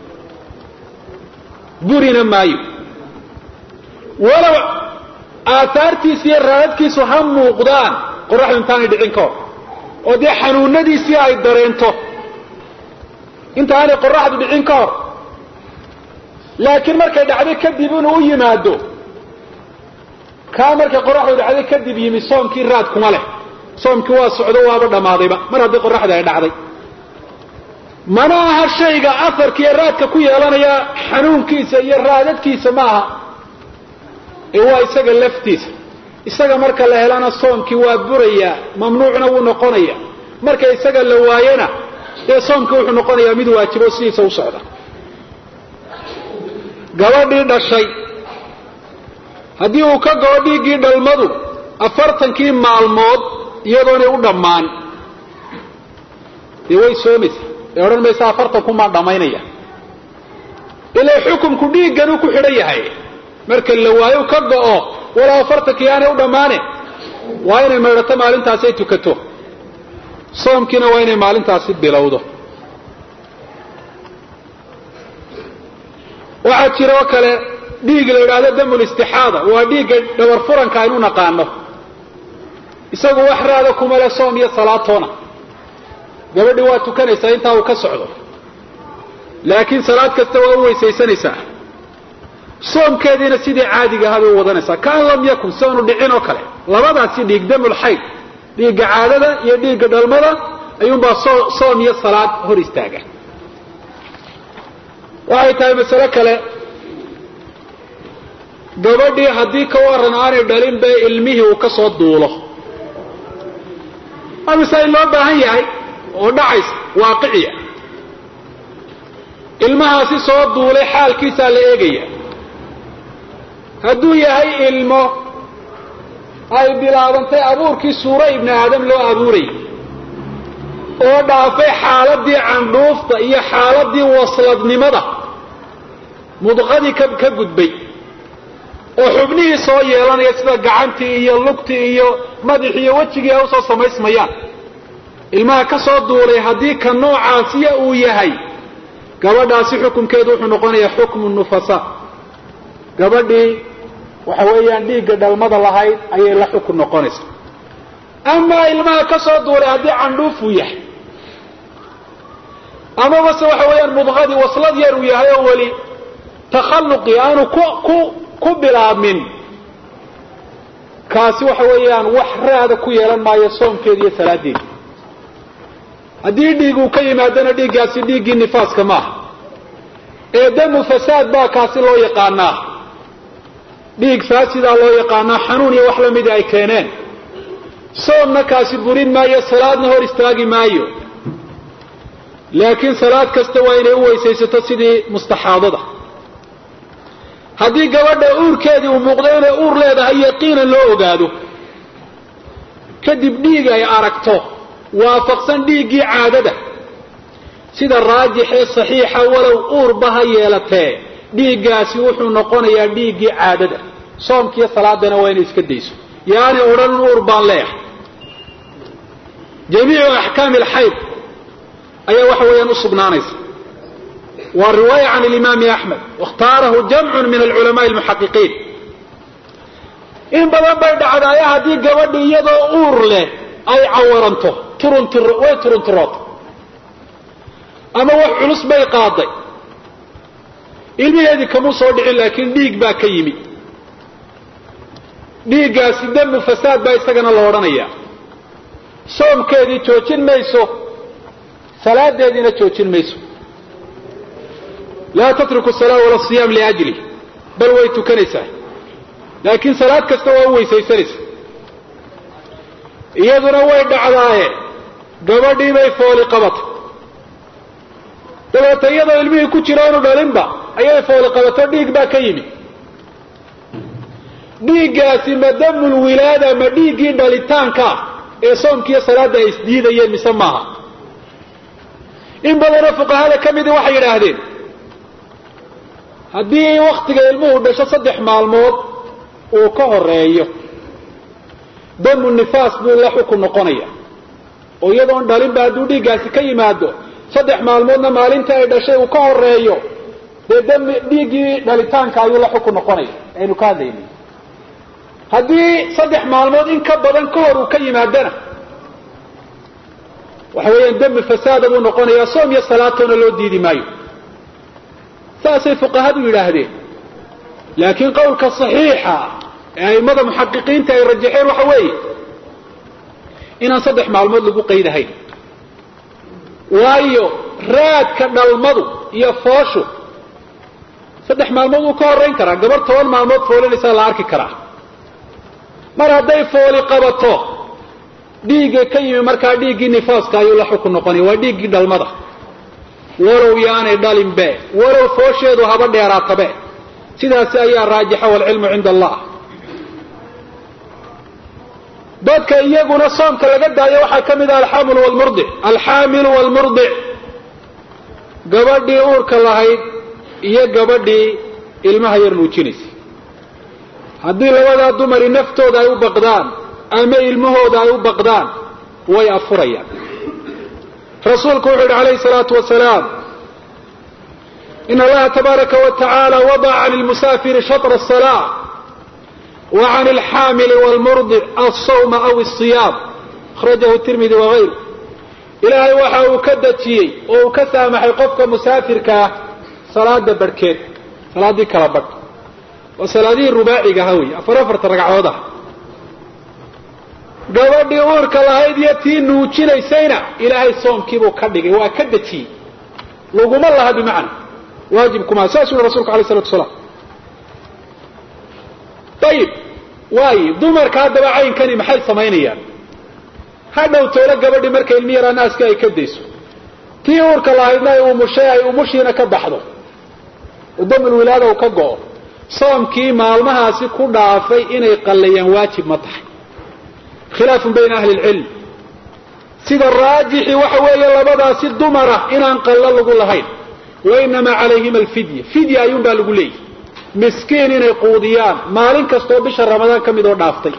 burina maayo walow aahaartiisa iyo raadadkiisu ha muuqdaan qoraxdu intaanay dhicin ka hor oo dee xanuunadiisii ay dareento intaanay qoraxdu dhicin ka hor laakiin markay dhacday kadib inuu u yimaado kaa markay qoraxdu dhacday kadib yimi soomkii raad kuma leh soomkii waa socdo waaba dhammaadayba mar haddii qoraxda ay dhacday mana aha shayga afarka iyo raadka ku yeelanaya xanuunkiisa iyo raadadkiisa ma aha ee waa isaga laftiisa isaga marka la helana soomkii waa burayaa mamnuucna wuu noqonaya marka isaga la waayana dee soomkii wuxuu noqonayaa mid waajibo sidiisa u socda gabadhii dhashay haddii uu ka goo dhiiggii dhalmadu afartankii maalmood iyadoonay u dhammaan dee way soomaysaa ee odhan maysa afartankumaan dhammaynaya ilaa xukumku dhiigganuu ku xidhan yahay marka la waayo ka go'o walaa afartankii aanay u dhammaane waa inay maydhato maalintaasi ay tukato soomkiina waa inay maalintaasi bilowdo waxaa jira oo kale dhiig la yidhaahdo damul istixaada waa dhiigga dhabar furanka aynu naqaano isagu wax raada kuma le soom iyo salaatoona gabadhi waa tukanaysaa intaa uu ka socdo laakiin salaad kasta waa u weysaysanaysaa soomkeediina sidii caadiga ahaa bay u wadanaysaa kaan lam yakun si aanu dhicin oo kale labadaasi dhiig damul xayd dhiigga caadada iyo dhiigga dhalmada ayuunbaa soom iyo salaad hor istaaga waxay tahay masale kale gabadhii haddii ka waran aanay dhalin be ilmihii uu ka soo duulo waa masaa'il loo baahan yahay oo dhacaysa waaqiciya ilmahaasi soo duulay xaalkiisaa la eegaya hadduu yahay ilmo ay bilaabantay abuurkii suuro ibni aadam loo abuurayay oo dhaafay xaaladii candhuufta iyo xaaladii wasladnimada mudqadii ka ka gudbay oo xubnihii soo yeelanaya sida gacantii iyo lugtii iyo madaxii iyo wejigii ay usoo samaysmayaan ilmaha ka soo duulay haddii ka noocaasiya uu yahay gabadhaasi xukunkeedu wuxuu noqonayaa xukmu nufasa gabadhii waxa weeyaan dhiigga dhalmada lahayd ayay la xukun noqonaysaa amaa ilmaha ka soo duulay haddii candhuufuu yahay amabase waxa weeyaan mudqadii waslad yar uu yahay oo weli takhalluqii aanu ku ku ku bilaabmin kaasi waxa weeyaan wax raada ku yeelan maayo soomkeedi iyo salaadeedi haddii dhiig uu ka yimaadana dhiiggaasi dhiiggii nifaaska maaha ee damu fasaad baa kaasi loo yaqaanaa dhiig faasidaa loo yaqaanaa xanuun iyo wax lamida ay keeneen soomna kaasi burin maayo salaadna hor istaagi maayo laakiin salaad kasta waa inay u weysaysato sidii mustaxaadada haddii gabadha uurkeedii uu muuqdo inay uur leedahay yaqiinan loo ogaado kadib dhiig ay aragto waafaqsan dhiiggii caadada sida raajix ee saxiixa walow uurba ha yeelatee dhiiggaasi wuxuu noqonayaa dhiiggii caadada soomkiiyo salaadana waa inay iska dayso yaani odhan uur baan leeyahay jamiicu axkaami alxayd ayaa waxa weeyaan u sugnaanaysa waa riwaaya can alimaami axmed wakhtaarahu jamcun min alculamaai almuxaqiqiin in badan bay dhacdaaya haddii gabadhi iyadoo uur leh ay cawaranto turuntur way turunturoota ama wax culus bay qaaday ilmaheedii kamuu soo dhicin laakiin dhiig baa ka yimi dhiiggaasi damu fasaad baa isagana la odhanayaa soomkeedii joojin mayso salaadeediina joojin mayso laa tatruku salaa wala siyaam liajli bal way tukanaysaa laakiin salaad kasta waa u weysaysanaysa iyaduna way dhacdaaye gabadhii bay fooli qabatay dabeeta iyadoo ilmihii ku jira inu dhalinba ayay fooli qabato dhiig baa ka yimi dhiiggaasi ma damul wilaada ma dhiiggii dhalitaankaa ee soomkiiyo salaadda ay isdiidayeen mise maaha in badanoo fuqahada ka midii waxay yidhaahdeen haddii waktiga ilmuhu dhasho saddex maalmood uu ka horeeyo damu nifaas buu la xukun noqonaya oo iyadoon dhalinba hadduu dhiiggaasi ka yimaado saddex maalmoodna maalinta ay dhashay uu ka horeeyo dee dami dhiiggii dhalitaanka ayuu la xukun noqonaya aynu ka hadlaynay haddii saddex maalmood in ka badan ka hor uu ka yimaadana waxa weeyaan dami fasaada buu noqonayaa soom iyo salaatoona loo diidi maayo saasay fuqahadu yidhaahdeen laakiin qowlka saxiixa ee a'immada muxaqiqiinta ay rajaxeen waxa weeye inaan saddex maalmood lagu qaydahayn waayo raadka dhalmadu iyo fooshu saddex maalmood wuu ka horayn karaa gabar toban maalmood foolinaysaa la arki karaa mar hadday fooli qabato dhiigga ka yimi markaa dhiiggii nifaaska ayuu la xukun noqonaya waa dhiiggii dhalmada walow yaanay dhalinbe walow foosheedu haba dheeraatabe sidaasi ayaa raajixa waalcilmu cinda allah dadka iyaguna soomka laga daayo waxaa ka mid ah alxaamilu wlmurdic alxaamilu waalmurdic gabadhii uurka lahayd iyo gabadhii ilmaha yar nuujinaysay haddii labadaa dumari naftooda ay u baqdaan ama ilmahooda ay u baqdaan way afurayaan rasuulku wuxuu yidhi calayhi salaatu wasalaam in allaha tabaaraka wa tacaala wadaca can lmusaafiri shatra asalaa wa can alxaamili waalmurdic alsawma aw asiyaam akhrajahu tirmidi wagayru ilaahay waxa uu ka dejiyey oo uu ka saamaxay qofka musaafirkaa salaada barhkeed salaaddii kala badh waa salaadihii rubaaciga aha wey afar afarta ragcadood ah gabadhii uurka lahayd iyo tii nuujinaysayna ilaahay soomkiibuu ka dhigay waa ka dejiyey laguma laha bimacna waajibkumaa saasuu yihi rasulku alay salatu asalaam ayib waayo dumarka haddaba caynkani maxay samaynayaan hadhow toolo gabadhi marka ilmi yaraa naaska ay ka dayso tii uurka lahaydna ay umushay ay umushiina ka baxdo udamul wilaada uu ka go'o soomkii maalmahaasi ku dhaafay inay qallayaan waajib ma tahay khilaafun bayna ahli lcilm sida raajixi waxa weeye labadaasi dumara inaan qallo lagu lahayn wa inamaa calayhima alfidya fidya ayuun baa lagu leeyahy miskiin inay quudiyaan maalin kastoo bisha ramadaan ka mid oo dhaaftay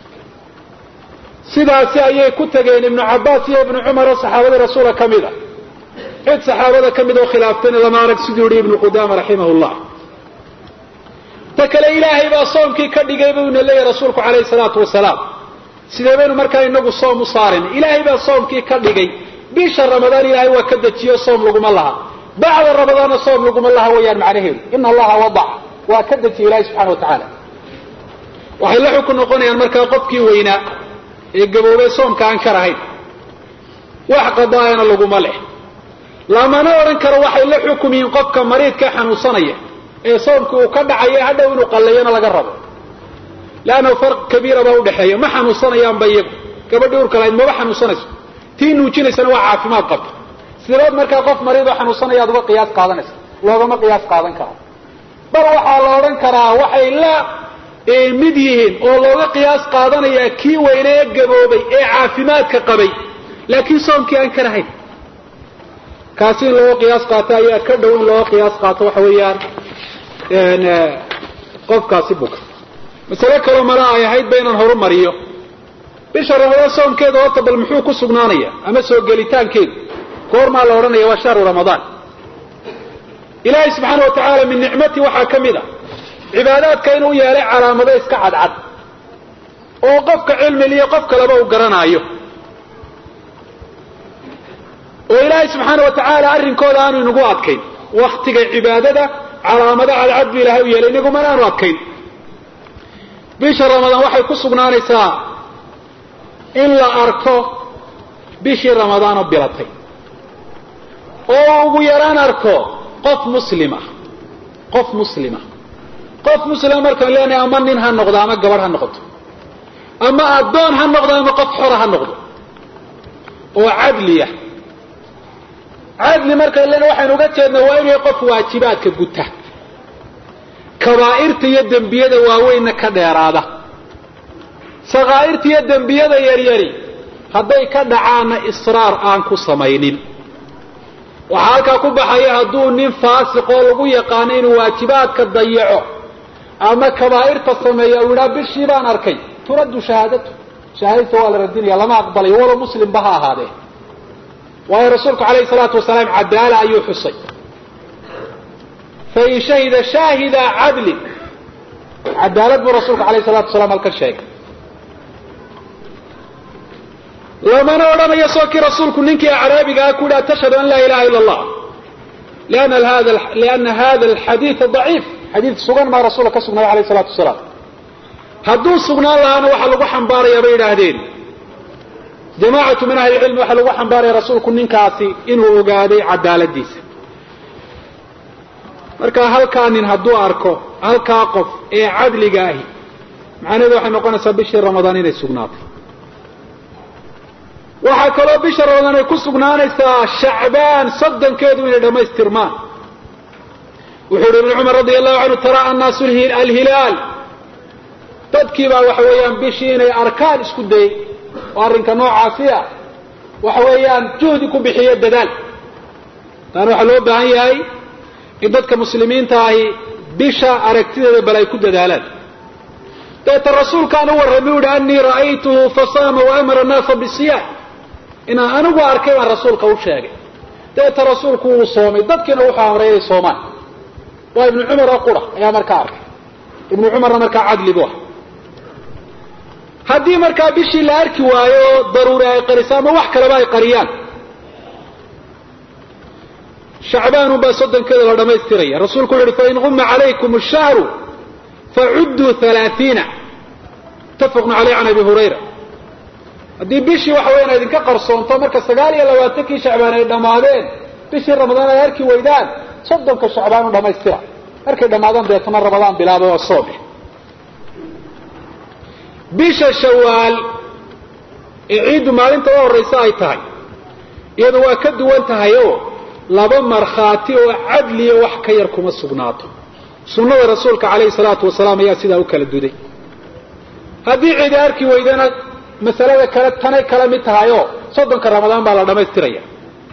sidaasi ayay ku tageen ibnu cabbaas iyo ibnu cumar oo saxaabadii rasuula ka mid a cid saxaabada ka mid oo khilaaftayna lama arag siduu yihi ibnu qudaama raximah llah ta kale ilaahay baa soomkii ka dhigay buu ina leeyahy rasuulku calayhi salaatu wasalaam sidee baynu markaa inagu soom u saarin ilaahay baa soomkii ka dhigay bisha ramadaan ilaahay waa ka dejiyo soom laguma laha bacda ramadaanna soom laguma laha weeyaan macnaheedu ina allaha wadaca waa ka dejiya ilahay subxana wa tacaala waxay la xukun noqonayaan markaa qofkii weynaa ee gaboobay soomka aan ka rahayn wax qadaayana laguma leh lamana odhan karo waxay la xukum yihiin qofka mariidka xanuunsanaya ee soomkii uu ka dhacayo hadhow inuu qallayana laga rabo leannahu farq kabiira baa udhexeeya ma xanuunsanayaanba iyagu gabadhii urka lahayd maba xanuunsanayso tii nuujinaysana waa caafimaad qabta sideed markaa qof mariidoo xanuunsanaya aad uga qiyaas qaadanaysa loogama qiyaas qaadan karo bal waxaa la odhan karaa waxay la mid yihiin oo looga qiyaas qaadanayaa kii weyne ee gaboobay ee caafimaadka qabay laakiin soomkii aan ka rahayn kaasi in looga qiyaas qaato ayaa ka dhow in looga qiyaas qaato waxa weeyaan qofkaasi buka masale kaloo mala ay ahayd ba inaan horumariyo bisha ramadaan soomkeeda horta bal muxuu ku sugnaanaya ama soo gelitaankeedu goormaa la odhanaya waa shahru ramadaan ilaahay subxaana wa tacaala min nicmati waxaa ka mid a cibaadaadka inuu yeelay calaamado iska cadcad oo qofka cilmil iyo qof kaleba uu garanaayo oo ilaahay subxaana wa tacaala arrinkooda aanu inagu adkayn waktiga cibaadada calaamado cadcad buu ilahay u yeelay inagumana aanu adkayn bisha ramadaan waxay ku sugnaanaysaa in la arko bishii ramadaanoo bilatay oo ugu yaraan arko qof muslima qof muslima qof muslima markaan leenahay ama nin ha noqdo ama gabadh ha noqoto ama addoon ha noqdo ama qof xora ha noqdo oo cadliya cadli markaan leenahay waxaynu uga jeednaa waa inay qof waajibaadka guta kabaa'irta iyo dembiyada waaweynna ka dheeraada sakaa'irta iyo dembiyada yaryari hadday ka dhacaanna israar aan ku samaynin waxaa halkaa ku baxaya hadduu nin faasiqoo lagu yaqaano inuu waajibaadka dayaco ama kabaa'irta sameeya uu yidhaha bishii baan arkay turaddu shahaadatu shahaadadta waa la radinaya lama aqbalayo walow muslimba ha ahaadee waayo rasuulku calayhi salaatu wasalaam cadaala ayuu xusay fain shahida shaahida cadlin cadaalad buu rasuulku alayh salatu wasalaam halkan sheegay lamana odhanayo soo kii rasuulku ninkii acraabiga ah ku yidhaha tashhadu an laa ilaha ila allah liana hada alxadiida daciif xadiid sugan maa rasuulka ka sugnaaday alayh salatu wasalaam hadduu sugnaan lahaana waxaa lagu xambaarayaa bay yidhaahdeen jamaacatu min ahli lcilmi waxaa lagu xambaaraya rasuulku ninkaasi inuu ogaaday cadaaladiisa marka halkaa nin hadduu arko halkaa qof ee cadliga ahi macnaheedu waxay noqonaysaa bishii ramadaan inay sugnaatay waxaa kaloo bisha ramadaan ay ku sugnaanaysaa shacbaan soddonkeedu inay dhammaystirmaan wuxuu yihi ibnu cumar radia allahu canhu taraa annaasu alhilaal dadkii baa waxa weeyaan bishii inay arkaan isku dayey oo arrinka noocaasi ah waxa weeyaan juhdi ku bixiyo dadaal taana waxaa loo baahan yahay in dadka muslimiinta ahi bisha aragtideeda bal ay ku dadaalaan dabeeta rasuulkaan u warramay u yihi anii ra'aytuhu fasaama waamara annaasa bisiyaam inaan anigu arkay baan rasuulka u sheegay dabeeta rasuulku wuu soomay dadkiina wuxuu amray inay soomaan waa ibnu cumar oo qura ayaa markaa arkay ibnu cumarna markaa cadli bu ah haddii markaa bishii la arki waayo oo daruuri ay qariso ama wax kaleba ay qariyaan shacbaan unbaa soddonkeeda la dhammaystiraya rasuulku wuxu uhi fain guma calaykum ashahru facudduu halaaiina mutafaqun caleyh can abi hurayra haddii bishii waxa weyan idinka qarsoonto marka sagaal iyo labaatankii shacbaan ay dhammaadeen bishii ramadaan ay arki waydaan soddonka shacbaan u dhammaystira markay dhammaadaan deetana ramadaan bilaaba waa soome bisha shawaal ee ciiddu maalinta u horraysa ay tahay iyadu waa ka duwan tahay oo laba markhaati oo cadliya wax ka yar kuma sugnaato sunnada rasuulka calayhi salaatu wasalaam ayaa sidaa u kala duday haddii cidi arki weydana masalada kale tanay kala mid tahay oo soddonka ramadaan baa la dhammaystiraya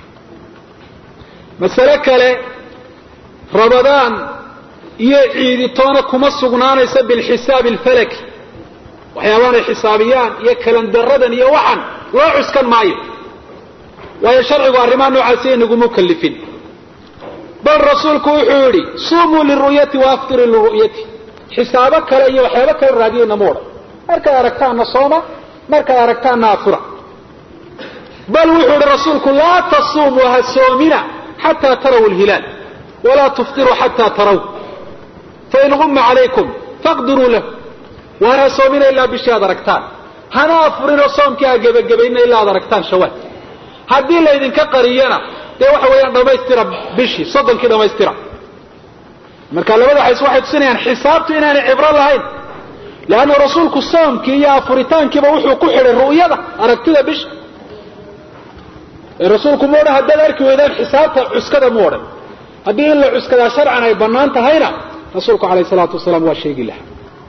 masale kale ramadaan iyo ciiditoona kuma sugnaanaysa bilxisaabi alfalaki waxyaabahan ay xisaabiyaan iyo kalandaradan iyo waxan loo cuskan maayo waayo sharcigu arrimaha noocaasi inaguma kalifin bal rasuulku wuxuu yidhi suumuu liru'yati waaftiruu liru'yati xisaabo kale iyo waxyaabo kale raadiyeyna mu odhan markaad aragtaanna sooma markaad aragtaanna afura bal wuxuu yihi rasuulku laa tasuumuu ha soomina xataa taraw lhilaal walaa tuftiruu xataa taraw fain guma calaykum faqdiruu lahu waan ha soomina ilaa bishii aad aragtaan hana afurinoo soomkii ha gebagabayna ilaa aad aragtaan shawaal haddii laydinka qariyana dee waxa weeyaan dhammaystira bishii soddonkii dhammaystira marka labada xays waxay tusinayaan xisaabtu inaanay cibro lahayn leanna rasuulku soomkii iyo afuritaankiiba wuxuu ku xidhay ru'yada aragtida bisha rasuulku mu odhan haddaad arki weydaan xisaabta cuskada mu odhan haddii in la cuskadaa sharcan ay bannaan tahayna rasuulku calayhi salaatu wasalaam waa sheegi lahaa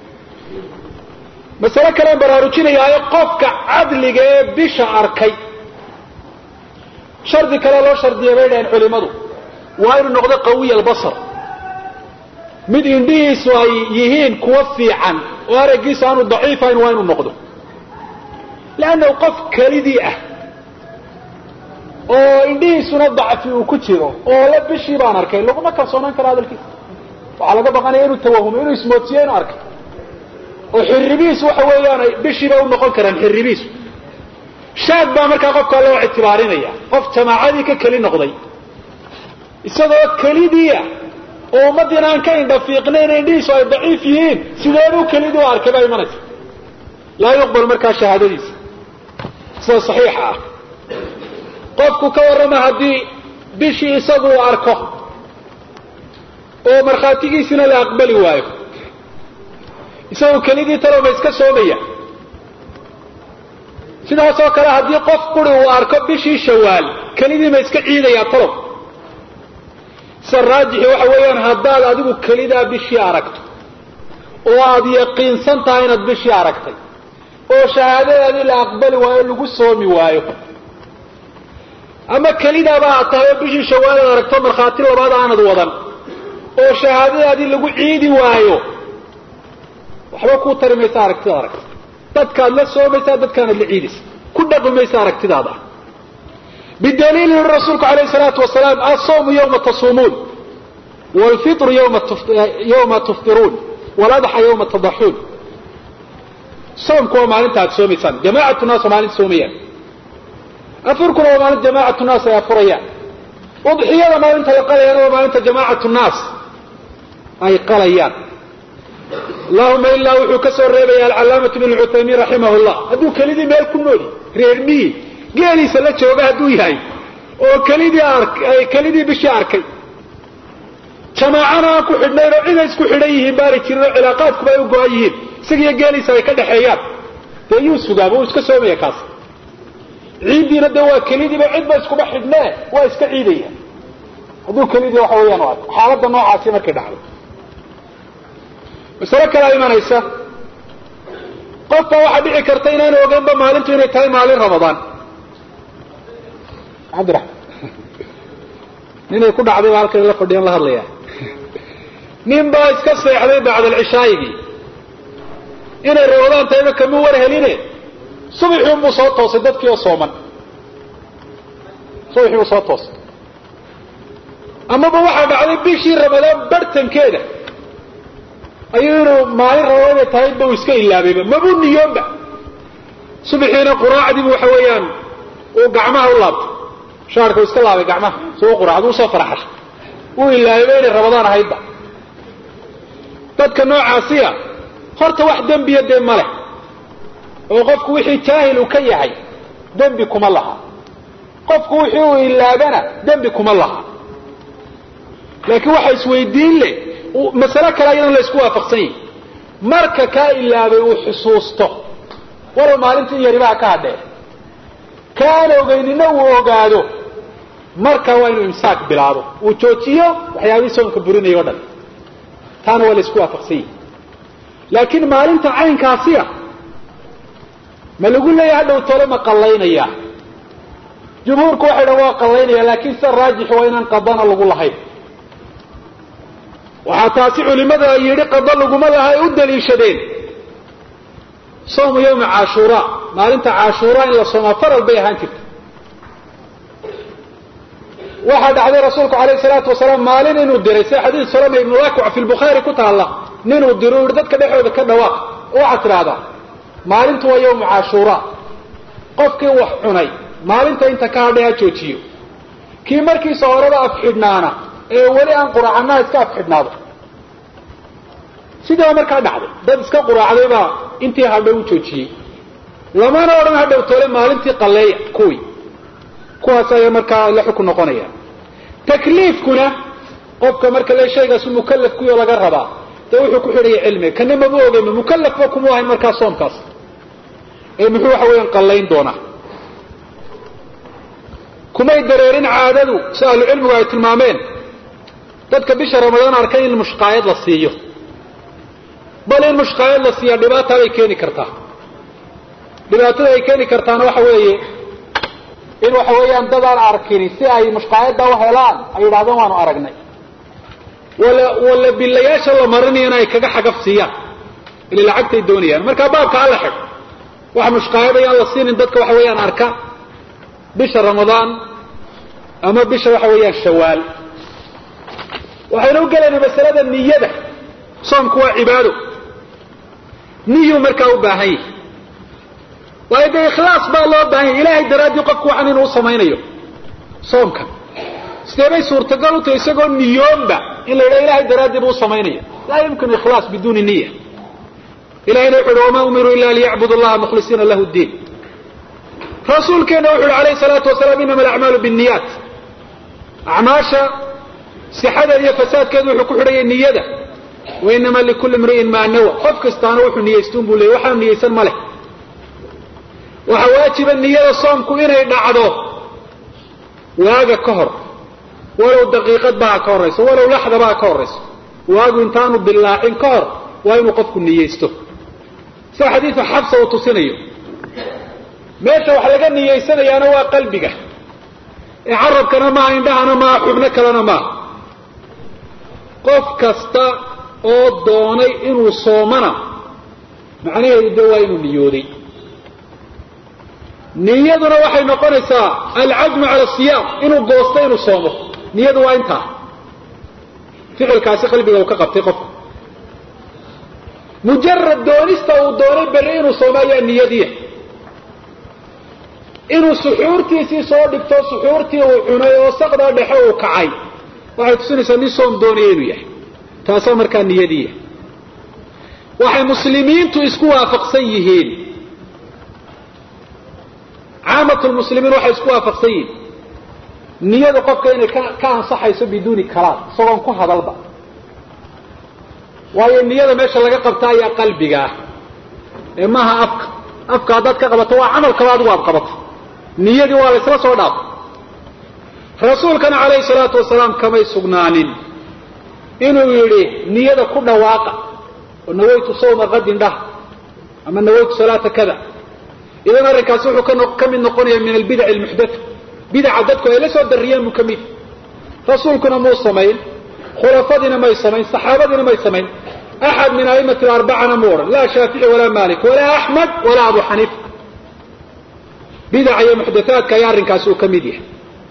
masale kalean baraarujinayaayo qofka cadliga ee bisha arkay shardi kale loo shardiya bay dhaheen culimadu waa inuu noqdo qawiya albasar mid indhihiisu ay yihiin kuwa fiican oo araggiisu aanu daciifayn waa inuu noqdo leannahu qof kelidii ah oo indhihiisuna dacfi uu ku jiro oo la bishii baan arkay laguma kalsoonaan karo hadalkiisa waxaa laga baqanaya inuu tawahumo inuu ismoodsiyo inuu arkay oo xiribihiisu waxa weeyaan bishiiba u noqon karaan xiribihiisu shaad baa markaa qofkaa loo ictibaarinaya qof jamaacadii ka keli noqday isagoo kelidiia oo ummadiina aan ka indhafiiqnayn indhihiisu ay daciif yihiin sideebuu kelidii u arkay baa imanaysa laa yuqbal markaa shahaadadiisa sida saxiixa ah qofku ka warrama haddii bishii isagu uu arko oo markhaatigiisina la aqbali waayo isagoo kelidii talow ma iska soomaya sidaasoo kale haddii qof quri uu arko bishii shawaal kelidii ma iska ciidayaa talow sida raajixi waxa weeyaan haddaad adigu kelidaa bishii aragto oo aad yaqiinsan tahay inaad bishii aragtay oo shahaadadaadii la aqbali waayo lagu soomi waayo ama kelidaaba aad tahay oo bishii shawaal aad aragto markhaati labaad aanad wadan oo shahaadadaadii lagu ciidi waayo waxba kuu tari maysa aragtida aragta dadkaad la soomaysaa dadkaanad la ciidaysa ku dhaqmi maysa aragtidaada bidaliil yuri rasuulku alayh salaatu wasalaam asawmu yawma tasuumuun wlfitru yawma tuftiruun waladxa yawma tadaxuun soomku waa maalinta aad soomaysaan jamaacatu naas waa maalinta soomayaan afurkuna waa maalinta jamaacatu naas ay afurayaan udxiyada maalinta la qalayana waa maalinta jamaacatu naas ay qalayaan allahuma ilaa wuxuu ka soo reebaya alcalaamatu ibn cuthaymiin raximah llah hadduu kelidii meel ku nooli reer miyi geeliisa la jooga hadduu yahay oo kelidii ay kelidii bishii arkay jamaacana aan ku xidhnayn oo ciday isku xidhan yihiin baari jirin oo cilaaqaadkuba ay u go-an yihiin isagiyo geeliisa ay ka dhexeeyaan dee yuu sugaaba uu iska soomaya kaas ciiddiina dee waa kelidiiba cidba iskuma xidhnee waa iska ciidaya hadduu kelidii waxa weeyaan u arko xaaladda noocaasi markay dhacdo masale kalea imanaysa qofka waxaa dhici karta inaanu ogeynba maalintu inay tahay maalin ramadaan cabdiraxman ninay ku dhacday baa halkan la fadhiyan la hadlaya nin baa iska seexday bacdalcishaayigii inay ramadaan tahayba kama war heline subaxii unbuu soo toosay dadkii oo sooman subaxii buu soo toosay amaba waxaa dhacday bishii ramadaan barhtankeeda ayuu inuu maalin ramadaan inay tahay ba uu iska ilaabayba mabuu niyoonba subaxiina quraacdiibu waxa weeyaan uu gacmaha u laabtay shaarka uu iska laabay gacmaha si u quraacda usoo faraxashay uu ilaabayba inay ramadaan ahaydba dadka noocaasiya horta wax dembiya dee ma leh oo qofku wixii jaahil uu ka yahay dembi kuma laha qofku wixii uu ilaabana dembi kuma laha laakiin waxa isweydiin leh masale kale ayadan la isku waafaqsan yahi marka kaa ilaabay uu xusuusto walow maalintii yaribaha ka hadhee kaan ogeynina uu ogaado marka waa inuu imsaak bilaabo uu joojiyo waxyaabihii soonka burinaya o dhan taana waa la isku waafaqsan yahi laakiin maalinta caynkaasiya ma lagu leeyahay hadhow tole ma qallaynaya jumhuurku waxay dhan waa qallaynaya laakiin sida raajix waa inaan qadana lagu lahayn waxaa taasi culimada yidhi qado laguma laha ay u daliishadeen soomu yawmi cashuura maalinta cashuura in la soomaa faral bay ahaan jirta waxaa dhacday rasuulku alayh salaatu wasalaam maalin inuu diray sida xadiid salama ibnu wakic fi lbukhaari ku taalla ninuu diro u yihi dadka dhexooda ka dhawaaq waxaad tidhaahdaa maalintu waa yawmu cashuura qofkii wax cunay maalinta inta ka hadhay ha joojiyo kii markiisa horeba afxidhnaana ee weli aan quraacanaha iska afxidhnaado sidaa markaa dhacday dad iska quraacday baa intii hadhay u joojiyey lamana odhan hadhow tole maalintii qalleeya kuwii kuwaas ayaa markaa la xukun noqonaya takliifkuna qofka marka le shaygaasu mukalaf kuyo laga rabaa dee wuxuu ku xidhaya cilmiga kana maba ogeyma mukalafba kuma ahayn markaa soomkaas ee muxuu waxa weeyaan qallayn doonaa kumay dareerin caadadu si ahlucilmigu ay tilmaameen dadka bisha ramadaan arkay in mushqaayad la siiyo bal in mushqaayad la siiya dhibaata bay keeni kartaa dhibaatada ay keeni kartaana waxa weeye in waxa weeyaan dad aan arkini si ay mushqaayadda u helaan ay yidhahdeen waanu aragnay wala wala bilayaasha la marinayana ay kaga xagaf siiyaan ila lacagtay doonayaan markaa baabka alla xidh waxa mushqaayad ayaan la siinin dadka waxa weeyaan arka bisha ramadaan ama bisha waxa weeyaan shawaal waxaynu u gelayna masalada niyada soomku waa cibaado niyuu markaa u baahan yahay waayo dee ikhlaas baa loo baahan yahy ilahay daraaddii qofku waxan inuu u samaynayo soomka sidee bay suurtagal u tahay isagoo niyoonba in la yidhaha ilahay daraaddii buu u samaynaya laa yumkinu ikhlaas biduuni niya ilahayna wuxu uhi wamaa umiruu ila liyacbudu allaha mukhlisiina lahu ddiin rasuulkeena wuxu uhi alayhi salaatu wasalaam inama alacmaalu binniyaat acmaasha sixadeeda iyo fasaadkeedu wuxuu ku xidhaya niyada wa inama likulli imri'in maa nawa qof kastaana wuxuu niyaystuun buu leeyay waxaanu niyaysan ma leh waxaa waajiba niyada soomku inay dhacdo waaga ka hor walow daqiiqadba ha ka horrayso walow laxdaba ha ka horrayso waagu intaanu dillaacin ka hor waa inuu qofku niyaysto sida xadiidu xabsa uu tusinayo meesha wax laga niyaysanayaana waa qalbiga ee carabkana maaha indhahana maaha xubno kalena maaha qof kasta oo doonay inuu soomana macnaheedu de waa inuu niyooday niyaduna waxay noqonaysaa alcazmu cala asiyaam inuu goosto inuu soomo niyadu waa intaa ficilkaasi qalbiga uu ka qabtay qofka mujarad doonista uu doonay berri inuu soomo ayaa niyadiya inuu suxuurtiisii soo dhigto suxuurtii uu cunay oo saqdaa dhexe uu kacay waxay tusinaysaa nin soom doonaya inuu yahay taasaa markaa niyadiiya waxay muslimiintu isku waafaqsan yihiin caamat lmuslimiin waxay isku waafaqsan yihiin niyada qofka inay ka ansaxayso biduuni kalaam isagoon ku hadalba waayo niyada meesha laga qabta ayaa qalbiga ah ee maaha afka afka haddaad ka qabato waa camalkaba adigu aad qabato niyadii waa la isla soo dhaafay rasuulkana calayhi salaatu wasalaam kamay sugnaanin inuu yidhi niyada ku dhawaaqa oo nawaytu sawma qadin dhah ama nawaytu salaata kada idan arrinkaasi wuxuu ka mid noqonaya min albidac almuxdatha bidaca dadku ay la soo dariyeen buu ka mid rasuulkuna muu samayn khulafadiina may samayn saxaabadiina may samayn axad min aimati arbacana mu odhan laa shaafici walaa malik walaa axmed walaa abu xaniifa bidaca iyo muxdathaadka ayaa arrinkaasi uu ka mid yahay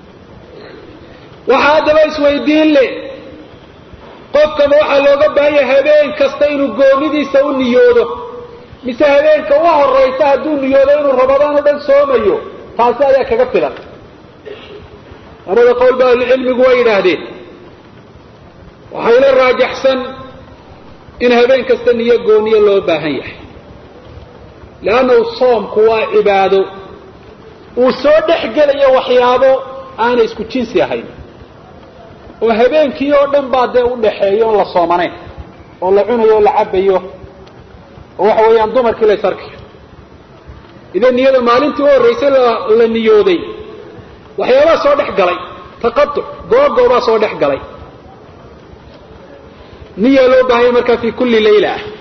waxaa haddaba isweydiin leh qofkaba waxaa looga baahanya habeen kasta inuu goonidiisa u niyoodo mise habeenka u horaysa hadduu niyoodo inuu rabadaan o dhan soomayo taasi ayaa kaga filan labada qowl ba ahlucilmigu way yidhaahdeen waxayla raajaxsan in habeen kasta niyo gooniyo loo baahan yahay leannahu soomku waa cibaado uu soo dhex gelayo waxyaabo aanay isku jinsi ahayn oo habeenkii oo dhan baa dee u dhaxeeyo oon la soomanayn oo la cunayo oo la cabayo oo waxa weeyaan dumarkii la ysarkayo idan niyada maalintii u horraysay la niyooday waxyaabaa soo dhex galay taqatuc googoobaa soo dhex galay niyaa loo baahanya markaa fi kulli layla ah